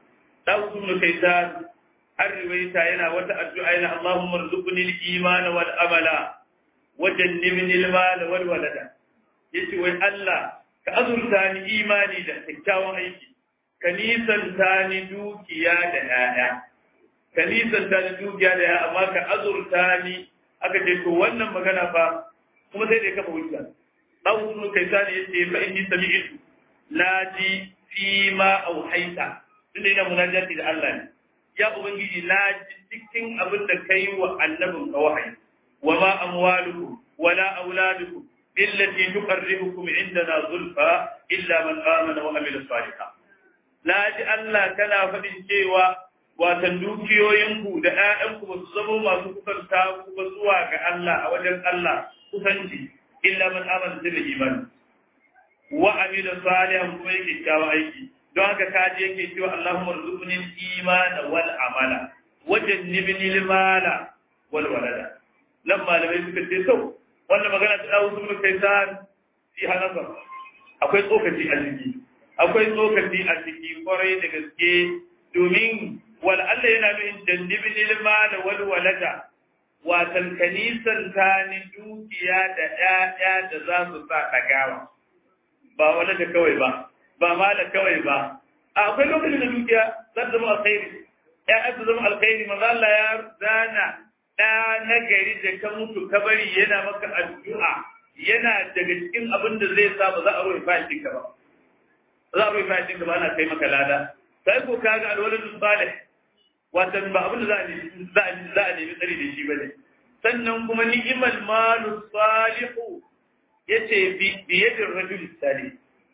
Dawud ibn Kaysan an riwaita yana wata addu'a yana Allahumma rzuqni al-iman wal amala wa jannibni al-mal wal walada yace wai Allah ka azurta ni imani da kyakkyawan aiki ka nisanta ni dukiya da ‘ya'ya, ka nisanta ni dukiya da ‘ya'ya, amma ka azurta ni aka ce to wannan magana fa kuma sai da ya kafa hujja. Ɗan sunu kai sani ya ce fa inni sami isu, na ji fi ma auhaita, tunda ina munajati da Allah ne. Ya Ubangiji na ji cikin abin da ka yi wa annabin ka wahayi, wa ma amwalukum wala auladukum billati tuqarribukum indana zulfa illa man amana wa amila salihan. na ji Allah kana faɗin cewa watan dukiyoyinku da ‘ya'yanku ba su zama masu kusanta ku ba zuwa ga Allah a wajen Allah kusanci illa man amana da imani wa amila salihan kuma yake kyakkyawan aiki don haka ka je yake cewa Allahumma rzuqni al-imana wal amala wa jannibni al-mala wal walada nan malamai suka ce to wannan magana ta dawo sun kai san fi hanafa akwai tsokaci a ciki akwai tsokaci a ciki kwarai da gaske domin wal Allah yana nufin jannibin ilma da wal walada watan kanisan ta ni dukiya da ƴaƴa da za su sa ɗagawa ba walada kawai ba ba mala kawai ba akwai lokacin da dukiya za ta zama alkhairi ƴaƴa su zama alkhairi manzo Allah ya zana ɗa na gari da ka mutu ka bari yana maka addu'a yana daga cikin abin da zai sa ba za a rufe fashin ka ba za a rufe fashin ka ba ana kai maka lada sai ko ka ga alwaladu salih watan ba abin da za a za a nemi tsari da shi ba ne sannan kuma ni'mal malu salihu yace bi bi yadin rajul salih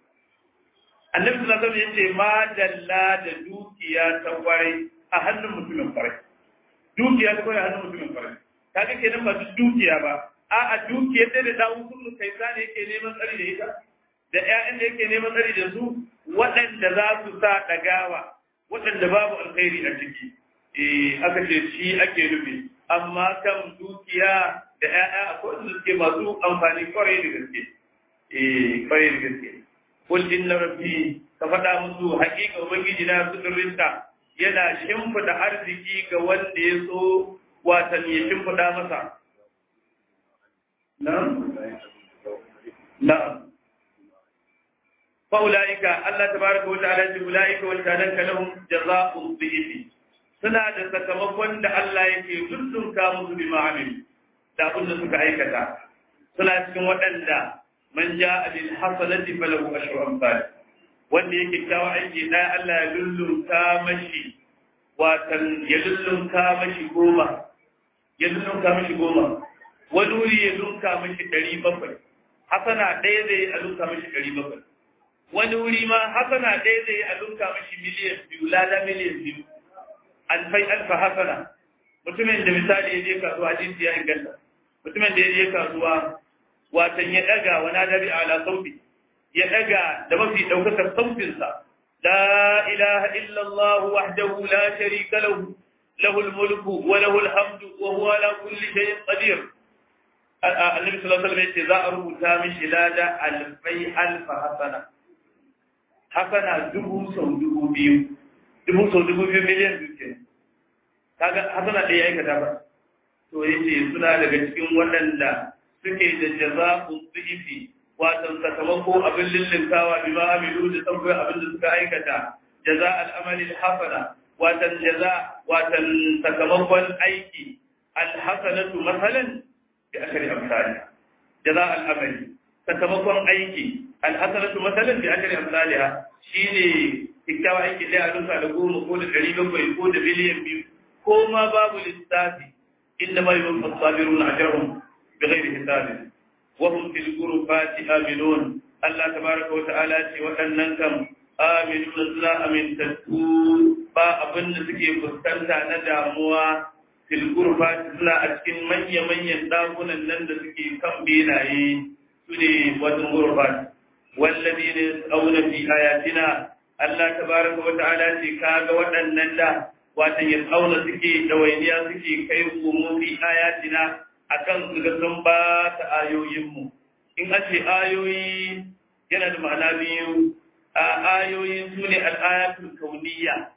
annabi sallallahu alaihi wasallam yace ma dalla da dukiya ta kwarai a hannun mutumin kwarai dukiya ta kwarai a hannun mutumin kwarai kaga kenan ba dukiya ba a'a dukiyar da da dawo kullu kai sa ne yake neman tsari da ita da ƴaƴan da yake neman tsari da su waɗanda za su sa ɗagawa waɗanda babu alkhairi a ciki eh aka ce shi ake nufi amma kan dukiya da ƴaƴa akwai wanda suke masu amfani kwarai da gaske eh kwarai da gaske kul inna rabbi ka faɗa musu haƙiƙa ubangiji na sudurinta yana shimfiɗa arziki ga wanda ya so watan ya shimfiɗa masa na'am na'am فأولئك الله تبارك وتعالى أولئك وكانك لهم جزاء الضعيف suna da sakamakon da Allah yake dundunka musu bi ma'amil da abin da suka aikata suna cikin waɗanda man ja bil hasanati falahu ashru amsal wanda yake kyawa aiki da Allah ya lullunka mashi watan ya lullunka mashi goma ya lullunka mashi goma wani wuri ya lunka mashi ɗari bakwai hasana ɗaya zai a lunka mashi ɗari bakwai wani wuri ma hasana ɗaya zai a lunka mashi miliyan biyu lada miliyan biyu alfai alfa hasana mutumin da misali ya je kasuwa hadisi ya inganta mutumin da ya je kasuwa watan ya ɗaga wa nadari ala sauti ya ɗaga da mafi ɗaukakar sautinsa la ilaha illallah wahdahu la sharika lahu lahul mulku wa lahul hamdu wa huwa ala kulli shay'in qadir annabi sallallahu alaihi wasallam yace za a rubuta mishi lada alfai alfa hasana hasana dubu sau dubu biyu dubu sau dubu biyu miliyan biyu ke kaga hasana ɗaya aikata ba to yace suna daga cikin waɗanda suke da jaza'u dhifi watan sakamako abin lillinkawa bi ma amilu da sabbin abin da suka aikata jaza al'amali hasana watan jaza watan sakamakon aiki alhasanatu masalan bi akari amsalha jaza al'amali sakamakon aiki alhasanatu masalan bi akari amsalha shine kikkiawa aiki da a duka da goma ko da ɗari bakwai ko da biliyan biyu ko ma babu lissafi inda ma yawon fasabirun ajrahum bi ghairi hisabin وهم في الغرفات آمنون الله تبارك وتعالى ce waɗannan kam aminun suna amintattu ba abin da suke fuskanta na damuwa fil gurfati suna a cikin manya-manyan ɗakunan nan da suke kan benaye su ne wajen gurfat wallazi ne auna fi ayatina Allah tabaraka wa ta'ala ce kaga waɗannan da watan ya auna suke dawainiya suke kai umu fi ayatina akan su ga sun ba ta ayoyinmu in an ce ayoyi yana da ma'ana biyu a ayoyi su ne al'ayatul kauniya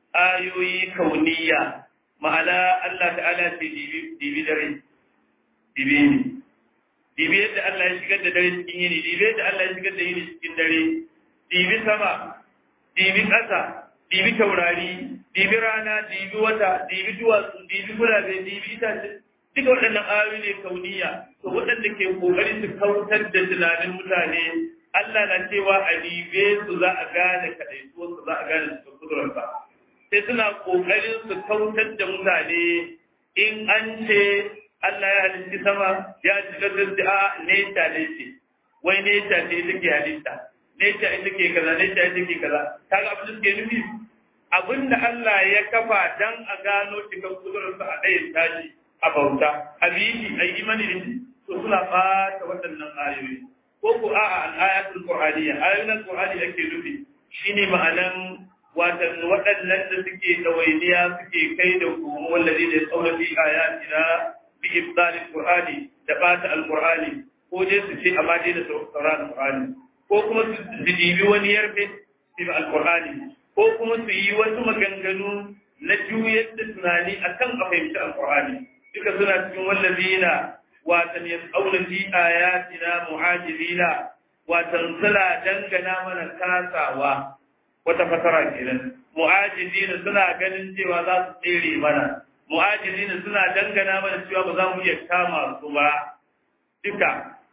ayoyi kauniya ma'ana Allah ta'ala ce dibi dare dibi ne dibi yadda Allah ya shigar da dare cikin yini dibi yadda Allah ya shigar da yini cikin dare dibi sama dibi ƙasa dibi taurari dibi rana dibi wata dibi duwatsu dibi gurabe dibi itace duka waɗannan ayoyi ne kauniya to waɗanda ke kokari su kautar da tunanin mutane Allah na cewa a dibe su za a gane kaɗaituwa su za a gane su kudurarsa sai suna kokarin su kautar da mutane in an ce Allah ya halitta sama ya shiga da a neta ne ce wai neta ce take halitta neta ita ke kaza neta ita ke kaza kaga abin da suke nufi abinda Allah ya kafa dan a gano cikin kudurarsa a ɗayan tashi a bauta a biyi a yi imani da shi to suna ɓata waɗannan ayoyi ko ko a'a al-ayatul qur'aniyya ayoyin qur'ani ake nufi shine ma'anan watan waɗannan da suke ɗawainiya suke kai da kuma wallazi da tsaura fi ayatina bi ibdalil qur'ani da bata al-qur'ani ko dai su ce amma dai da sauran al-qur'ani ko kuma su dibi wani yarfe fi al-qur'ani ko kuma su yi wasu maganganu na juyar da tunani akan a fahimci al-qur'ani duka suna cikin wallazina watan yas'auna fi ayatina muhajirina watan suna dangana mana kasawa wata fasara kenan mu'ajizina suna ganin cewa za su tsere mana mu'ajizina suna dangana mana cewa ba za mu iya kama su ba duka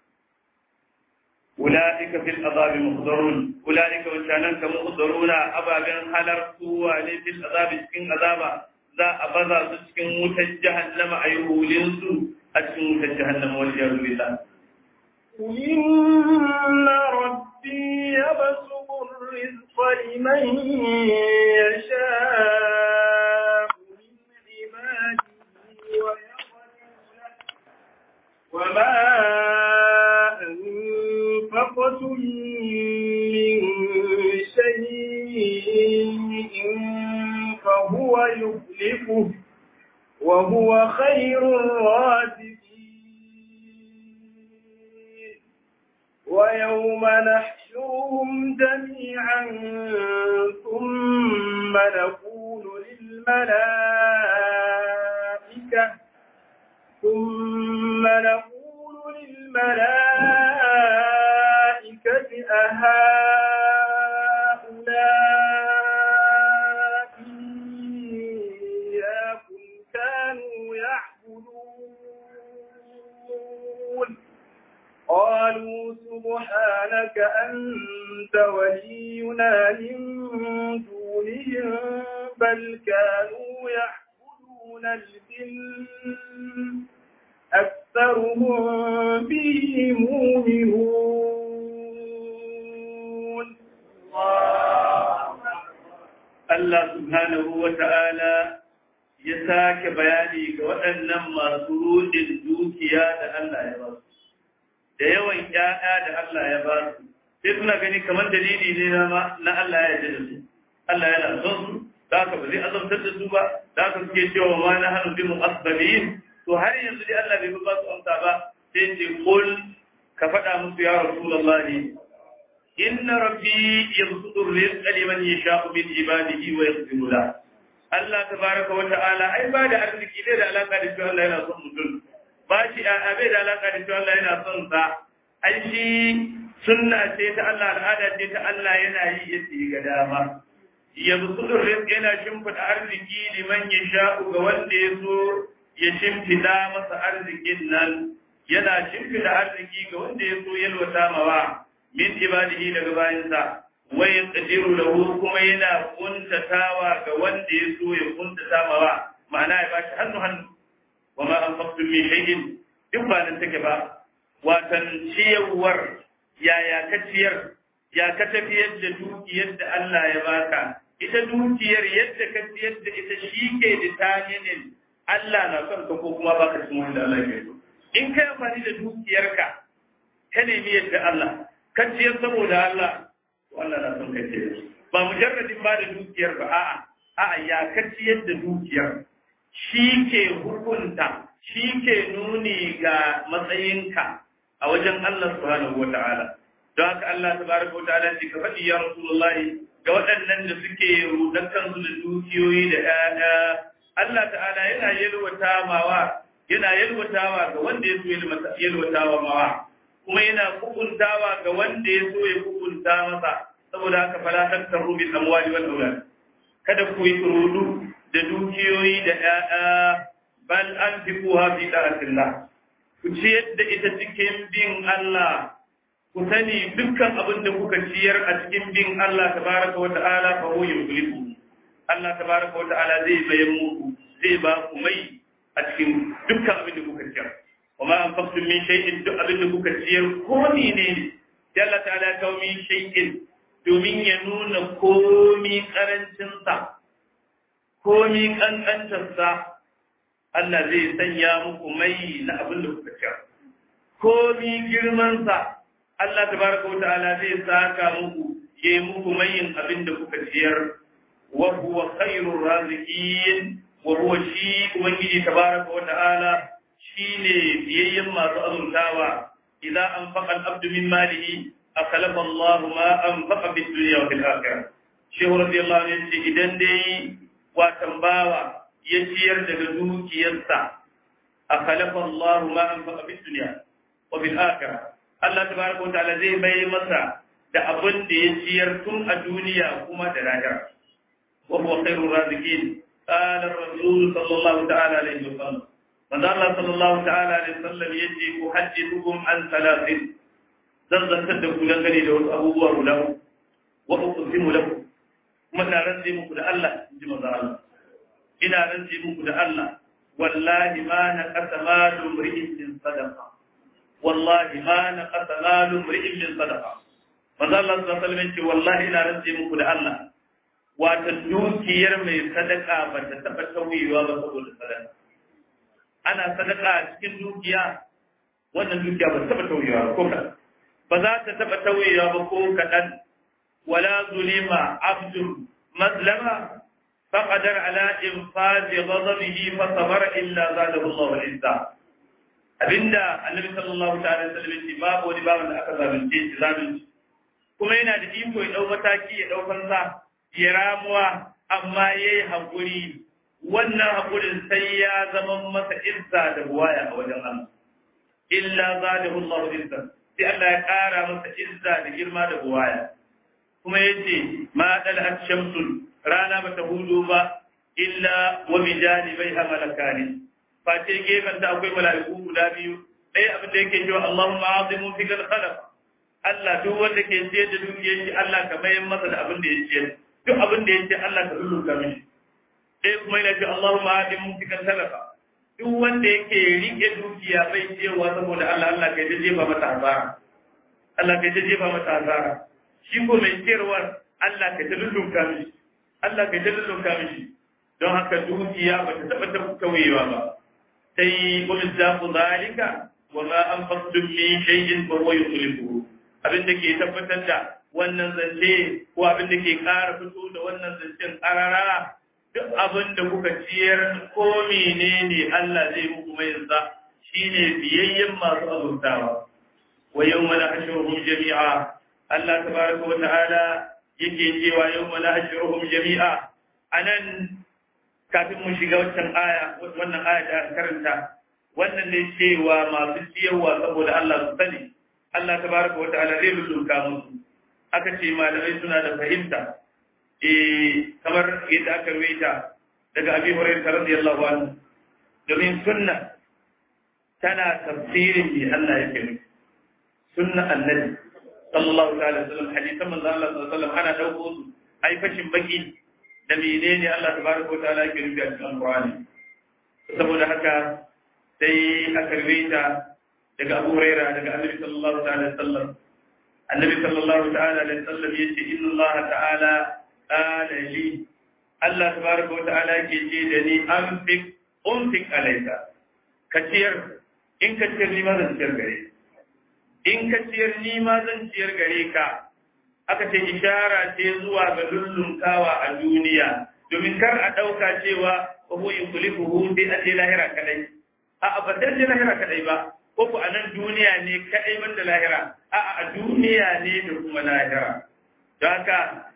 ulaika fil azabi muhdarun ulaika wancanan ka muhdaruna ababen halartuwa ne fil azabi cikin azaba za a baza su cikin wutar jahannama a yi hulin su a cikin wutar jahannama wal jaru billah إن ربي يبسط الرزق لمن يشاء من عباده ويقدر له وما أنفقتم من شيء فهو يخلفه وهو خير الرازقين ويوم نحشرهم جميعا ثم نقول للملائكة ثم نقول للملائكة أهؤلاء إياكم كانوا يعبدون قالوا سبحانك أنت ولينا من دونهم بل كانوا يعبدون الجن أكثرهم به مؤمنون Allah subhanahu wa ta'ala ya sake bayani ga waɗannan masu rudin dukiya da Allah ya ba su, da yawan ‘ya'ya da Allah ya ba su, sai suna gani kamar dalili ne na Allah ya ji da su, Allah yana son su, da aka ba zai azabtar da su ba, da aka suke cewa ma na hannu bi mu'asbabiyin, to har yanzu dai Allah bai ba su amsa ba, sai ce kul ka faɗa musu ya Rasulullahi inna rabbi yabsutu rizqa liman yasha'u min ibadihi wa yaqdiru la Allah tabaraka wa ta'ala ai ba da arziki bai da alaka da cewa Allah yana son mutum ba shi a bai da alaka da cewa Allah yana son sa ai shi sunna ce ta Allah al'ada ce ta Allah yana yi yadda ga dama yabsutu rizqa yana shimfida arziki liman yasha'u ga wanda ya so ya shimfida masa arzikin nan yana shimfida arziki ga wanda ya so yalwata mawa min ibadihi daga bayansa wa yaqdiru lahu kuma yana kuntatawa ga wanda ya so ya kuntata mawa ma'ana ya bashi hannu hannu wa ma anfaqtum min shay'in duk ba nan take ba watan ciyarwar yaya ka ciyar ya ka tafiyar da dukiyar da Allah ya baka ita dukiyar yadda ka ciyar da ita shi ke determinin Allah na son ka ko kuma baka cikin wanda Allah ya so in kai amfani da dukiyarka ka nemi yadda Allah kanciyar saboda Allah wannan na son kace ba mujarradin ba da dukiyar ba a'a a'a ya kaciyar da dukiyar shi ke hukunta shi ke nuni ga matsayinka a wajen Allah subhanahu wata'ala don haka Allah tabaraka wata'ala ce ka faɗi ya Rasulullahi ga waɗannan da suke rudan kansu da dukiyoyi da ƴaƴa Allah ta'ala yana yalwata mawa yana yalwatawa ga wanda ya so yalwatawa mawa kuma yana kukuntawa ga wanda ya so ya kukunta masa saboda haka fala taktaru bil amwali wal aulad kada ku yi rudu da dukiyoyi da ƴaƴa bal anfiquha fi ta'atillah ku ciyar da ita cikin bin Allah ku sani dukkan abin da kuka ciyar a cikin bin Allah tabaraka wa ta'ala fa huwa yughlibu Allah tabaraka wa ta'ala zai bayan muku zai ba ku mai a cikin dukkan abin da kuka ciyar wa ma anfaqtum min shay'in duk abin da kuka ciyar ko ne ne sai Allah ta'ala kawo min shay'in domin ya nuna komi karancin sa komi kankantar sa Allah zai sanya muku mai na abin da kuka ciyar komi girman sa Allah tabaraka wa ta'ala zai saka muku yayi muku mayin abin da kuka ciyar wa huwa khairur raziqin wa huwa shi ubangiji tabaraka wa ta'ala shine biyayyen masu azurtawa idan anfaqa al-abdu min malihi akhlafa Allah ma anfaqa fi dunya wa fil akhirah shehu radiyallahu anhu yace idan dai watan bawa ya ciyar daga dukiyarsa akhlafa Allah ma anfaqa fi dunya wa fil akhirah Allah tabaraka wa ta'ala zai bai masa da abin da ya ciyar tun a duniya kuma da lahira wa huwa khairur raziqin قال الرسول صلى الله تعالى عليه وسلم من الله صلى الله تعالى عليه وسلم يجي أحدثكم عن ثلاث زنزن تدك لنغني له أبوه له وأقسم له من رنزي مكد الله جمع الله إنا رنزي مكد الله والله ما نقص مال امرئ من صدقة والله ما نقص مال امرئ من صدقة من الله صلى الله عليه وسلم يجي والله إنا رنزي مكد الله wata dukiyar mai sadaka ba ta taɓa tauyewa ba saboda sadaka ana sadaka a cikin dukiya wannan dukiya ba ta taɓa tauyewa ko kaɗan ba za ta taɓa tauyewa ba ko kaɗan wala zulima abdul mazlama فقدر على إنفاذ غضبه فصبر إلا زاده الله عزا abinda annabi sallallahu ta'ala sallam ya babu wani babu da aka zalunce shi zalunci kuma yana da iko ya dau mataki ya dau fansa ya ramuwa amma ya yi haƙuri wannan haƙurin sai ya zama masa izza da buwaya a wajen Allah. Illa za da Allah izza, sai Allah ya ƙara masa izza da girma da buwaya. Kuma ya ce, ma ɗal shamsul rana ba ta hudu ba, illa wa bijani bai hamalaka ne. Face gefen ta akwai mala'iku guda biyu, ɗaya abin da yake cewa Allahumma azimu fi khalaq. Allah duk wanda ke ciyar da dukiyar shi Allah ka mayar masa da abin da ya ciyar. duk abin da ya ce Allah ka lulluka mishi sai kuma yana ce Allahumma hadi mumtikan talafa duk wanda yake rike dukiya bai cewa saboda Allah Allah kai ta jefa mata hasara Allah kai ta jefa mata hasara shi ko mai ciyarwar Allah kai ta lulluka mishi Allah kai ta lulluka mishi don haka dukiya ba ta taba ta kauyewa ba sai qul zaqu zalika wa ma anfaqtum min shay'in fa huwa yukhlifuhu abin da ke tabbatar da wannan zance ko abin da ke ƙara fito da wannan zancen ƙarara duk abin da kuka ciyar ko menene Allah zai muku mai yanzu shine biyayyen masu azurtawa wa yawma nahshuruhum jami'a Allah tabaraka wa ta'ala yake cewa yawma nahshuruhum jami'a anan kafin mu shiga wancan aya wannan aya da karanta wannan ne cewa masu ciyarwa saboda Allah su sani Allah tabaraka wa ta'ala zai lulluka musu aka ce malamai suna da fahimta eh kamar yadda aka ruwaita daga Abi Hurairah radiyallahu anhu domin sunna tana tafsirin bi Allah yake nufi sunna annabi sallallahu ta'ala wasallam hadisan manzo Allah sallallahu alaihi wasallam ana dauko su ai fashin baki da menene Allah tabaraka wa ta'ala yake nufi a cikin Qur'ani saboda haka sai aka ruwaita daga Abu Hurairah daga Annabi sallallahu ta'ala alaihi wasallam Annabi sallallahu ta'ala alaihi wasallam yace inna Allah ta'ala qala li Allah tabaraka wa ta'ala yake ce da ni anfik unfik alayka kaciyar in ka ciyar ni ma zan ciyar gare in ka ciyar ni ma zan ciyar gare ka aka ce ishara ce zuwa ga lullunkawa a duniya domin kar a ɗauka cewa ko yukhlifuhu bi ati lahira kadai a abadan lahira kadai ba ko ku a nan duniya ne kaɗai banda lahira a a duniya ne da kuma lahira don haka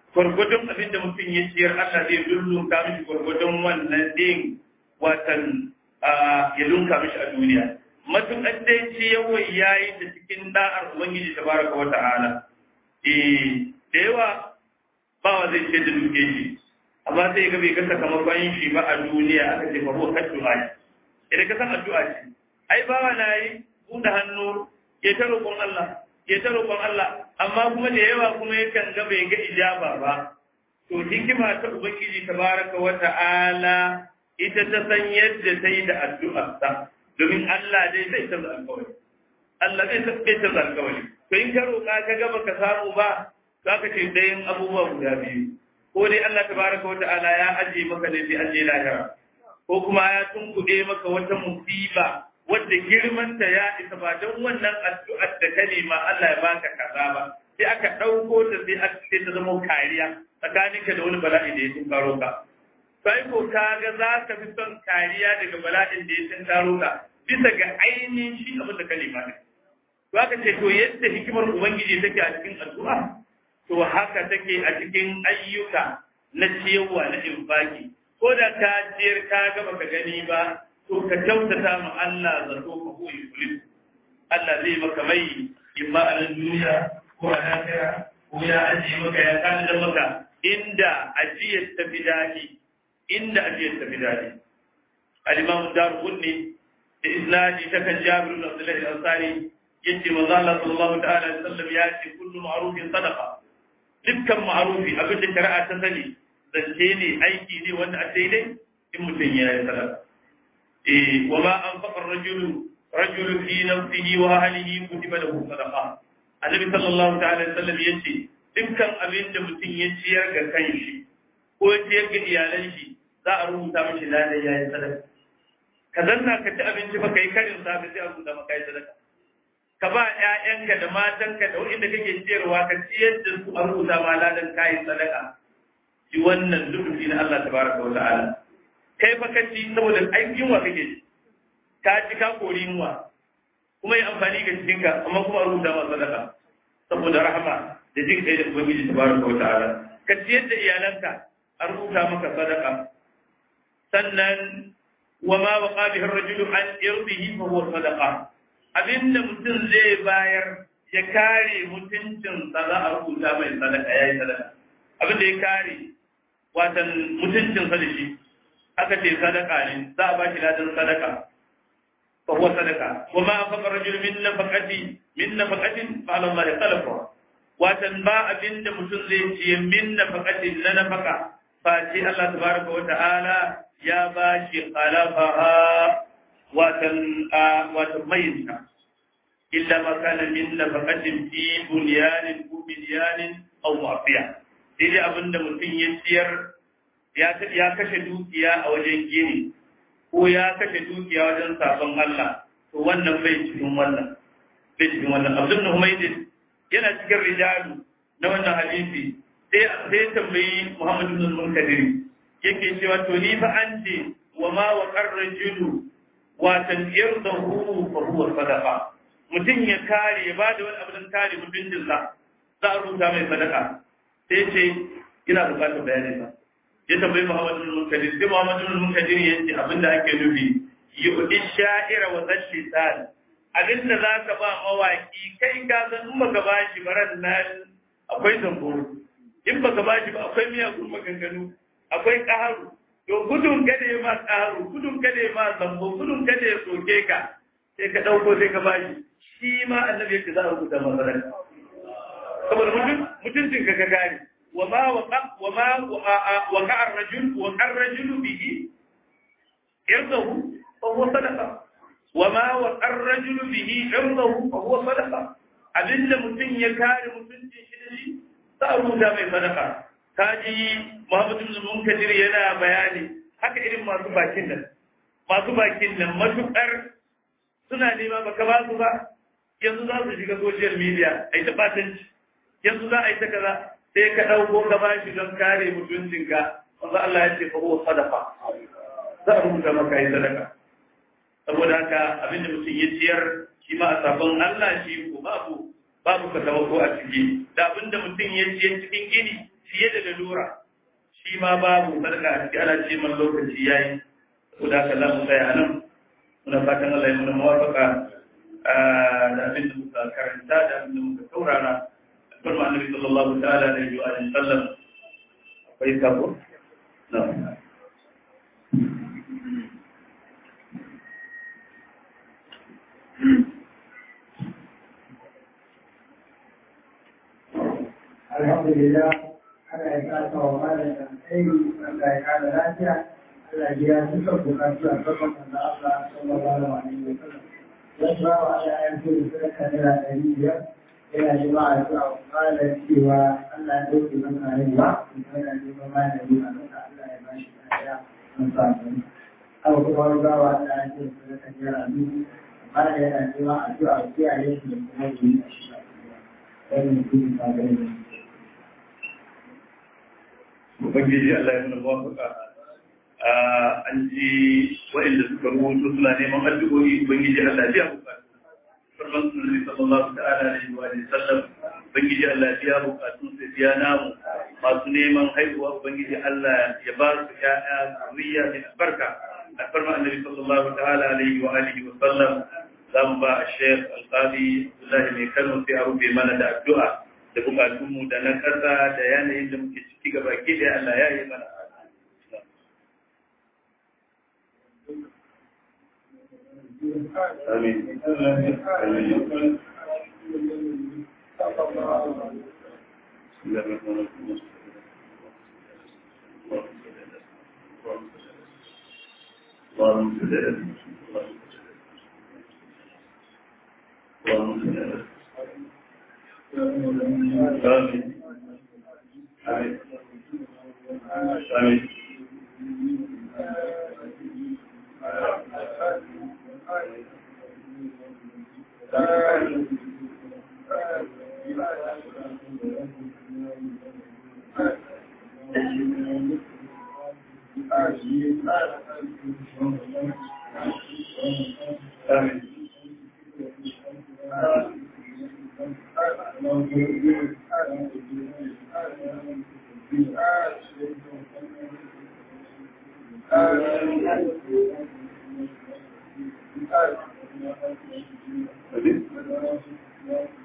gwargwadon abin da mutum ya ciyar Allah zai lullunka mishi gwargwadon wannan din watan ya lunka mishi a duniya matuƙar dai ciyarwa ya yi ta cikin da'ar Ubangiji ta baraka wa ta'ala eh da yawa bawa zai ce da duke shi amma sai ga bai ga sakamakon shi ba a duniya aka ce fa huwa kaddu'a idan ka san addu'a ce ai bawa na yi buɗe hannu ya ta roƙon Allah ya ta roƙon Allah amma kuma da yawa kuma yakan ga bai ga ijaba ba to hikima ta ubangiji tabaraka wa ta'ala ita ta san yadda ta yi da addu'arsa domin Allah dai zai canza alƙawari Allah zai canza alƙawari to in ka roƙa ka ga baka samu ba za ka ce dayan abubuwa guda biyu ko dai Allah tabaraka wa ta'ala ya aje maka ne sai aje lahira ko kuma ya tunkuɗe maka wata musiba wadda girmanta ya isa ba don wannan addu'ar da ka nema Allah ya baka kaza ba sai aka ɗauko ta sai aka sai ta zama kariya tsakaninka da wani bala'i da ya tunkaro ka sai ko ka ga za ka fi son kariya daga bala'in da ya tunkaro ka bisa ga ainihin shi abin da ka nema ne to aka ce to yadda hikimar ubangiji take a cikin addu'a to haka take a cikin ayyuka na ciyarwa na infaki ko da ka ciyar ka ga baka gani ba to ka kyautata ma Allah zato ka koyi kulis Allah zai maka mai imma a nan duniya ko a lafiya ko ya ajiye maka ya tanadar maka inda ajiyar ta fi daɗi inda ajiyar ta fi daɗi al-imam darqutni da isnadi ta kan jabir bin abdullah al-ansari yace manzo Allah sallallahu ta'ala alaihi wasallam ya ce kullu ma'rufin sadaqa dukkan ma'rufi abin da shari'a ta sani zance ne aiki ne wanda a daidai in mutum ya yi sadaka وما أنفق الرجل رجل في نفسه وأهله كتب له صدقة النبي صلى الله تعالى وسلم yace dukkan abin da mutum ya ciyar ga kanshi ko ya ciyar ga iyalan shi za a rubuta mashi ladan yayin sadaka ka zanna ka ci abinci ba kai karin safe sai a rubuta maka yi sadaka ka ba ƴaƴanka da matanka da wanda kake ciyarwa ka ciyar da su a rubuta ma ladan kayi sadaka shi wannan lubufi na Allah tabaraka wa ta'ala kai fa ka ci saboda aikin wa kake ci ka ci ka kori yunwa kuma yi amfani ga cikinka amma kuma rubuta ma sadaka saboda rahama da jin kai da ubangiji tabaraka wa ta'ala ka ci yadda iyalanka a rubuta maka sadaka sannan wa ma waqa bihi ar-rajulu an irdihi fa huwa sadaqa abinda mutum zai bayar ya kare mutuncin sa za a rubuta mai sadaka yayi sadaka abinda ya kare watan mutuncin sa da shi aka ce sadaka ne za a ba shi ladan sadaka fa huwa sadaka wa ma anfaqa rajul min nafaqati min nafaqatin fa ala Allah talafa watan ba abinda mutum zai ce min nafaqatin na nafaka fa ce Allah tabaraka wa ta'ala ya ba shi khalafaha watan watan mayinta illa ma kana min nafaqatin fi bunyanin ko bunyanin aw mafiya sai dai abinda mutum ya ciyar ya kashe dukiya a wajen gini ko ya kashe dukiya wajen sabon Allah to wannan bai cikin wannan bai cikin wannan Abdul Humaydin yana cikin rijalu na wannan hadisi sai sai tambayi Muhammad ibn al-Munkadir yake cewa to ni fa an ce wa ma wa qarrajulu wa tanirdahu fa huwa sadaqa mutum ya kare ya bada wani abu don kare mutuncinsa za a rubuta mai sadaka sai ce ina bukatar bayanin sa ya tambayi Muhammadu bin Munkadir sai Muhammadu bin Munkadir ya ce abinda ake nufi yu'ti sha'ira wa zashitan abinda za ka ba mawaki kai ka san in baka ba shi baran nan akwai zambo in baka ba shi ba akwai miyagun maganganu akwai ƙaharu to gudun kada ya ma ƙaharu gudun kada ya ma zambo gudun kada ya soke ka sai ka ɗauko sai ka ba shi shi ma annabi yake za a rubuta masa saboda mutuncin ka ka gane وما وقع وما وقع الرجل وقع الرجل به عرضه فهو صدقه وما وقع الرجل به عرضه فهو صدقه abinda mutum ya kare mutuncin shi da shi za a rubuta mai sadaka kaji Muhammadu bin Munkadir yana bayani haka irin masu bakin nan masu bakin nan matukar suna nema baka ba su ba yanzu za su shiga social media a yi ta batanci yanzu za a yi ta kaza sai ka ɗauko ka ba shi don kare mutuncinka wanda Allah ya ce fa huwa sadaqa za a rubuta maka yi sadaka saboda haka abinda mutum ya ciyar shi ma a sabon Allah shi ko babu babu ka taimako a ciki da abinda mutum ya ciyar cikin gini fiye da lalura shi ma babu sadaka a ciki ana ce man lokaci yayi saboda haka za mu tsaya nan muna fatan Allah ya muna mawafaka da abin da muka karanta da abin da muka saurara farma annabi sallallahu ta'ala alaihi wa sallam akwai sabo na'am alhamdulillah Allah ya kasa wa malam da alheri Allah ya kada lafiya Allah ya duka bukatu a gaban da Allah sallallahu alaihi wa sallam ya ba wa Allah ya so da sadaka naira ɗari biyar yana neman addu'a wa malam cewa Allah ya dauke masa rayuwa kuma yana neman malami a masa Allah ya ba shi lafiya na sa haka kuma wani ba wa Allah ya so da sadaka naira dubu malam yana neman addu'a wa kiyaye shi da kuma yi a shi wannan kuma ta gani Ubangiji Allah ya nuna mawafaka an ji waɗanda suka rubuto suna neman addu'o'i Ubangiji Allah ya bukatu. Farman sunan sallallahu ta'ala alaihi wa sallam Ubangiji Allah ya bukatu sai biya namu masu neman haihuwa Ubangiji Allah ya ba su ƴaƴa zuriya mai albarka. Alfarma annabi sallallahu ta'ala alaihi wa alihi wa sallam za mu ba a Sheikh Alqadi Abdullahi mai Kano sai a rufe mana da addu'a. da bukatunmu da na ƙasa da yanayin da muke ciki gaba ke da Allah ya yi mana. Amin. Amin. اللهم صل على اللهم صل على آمين آمين آمين آمين آمين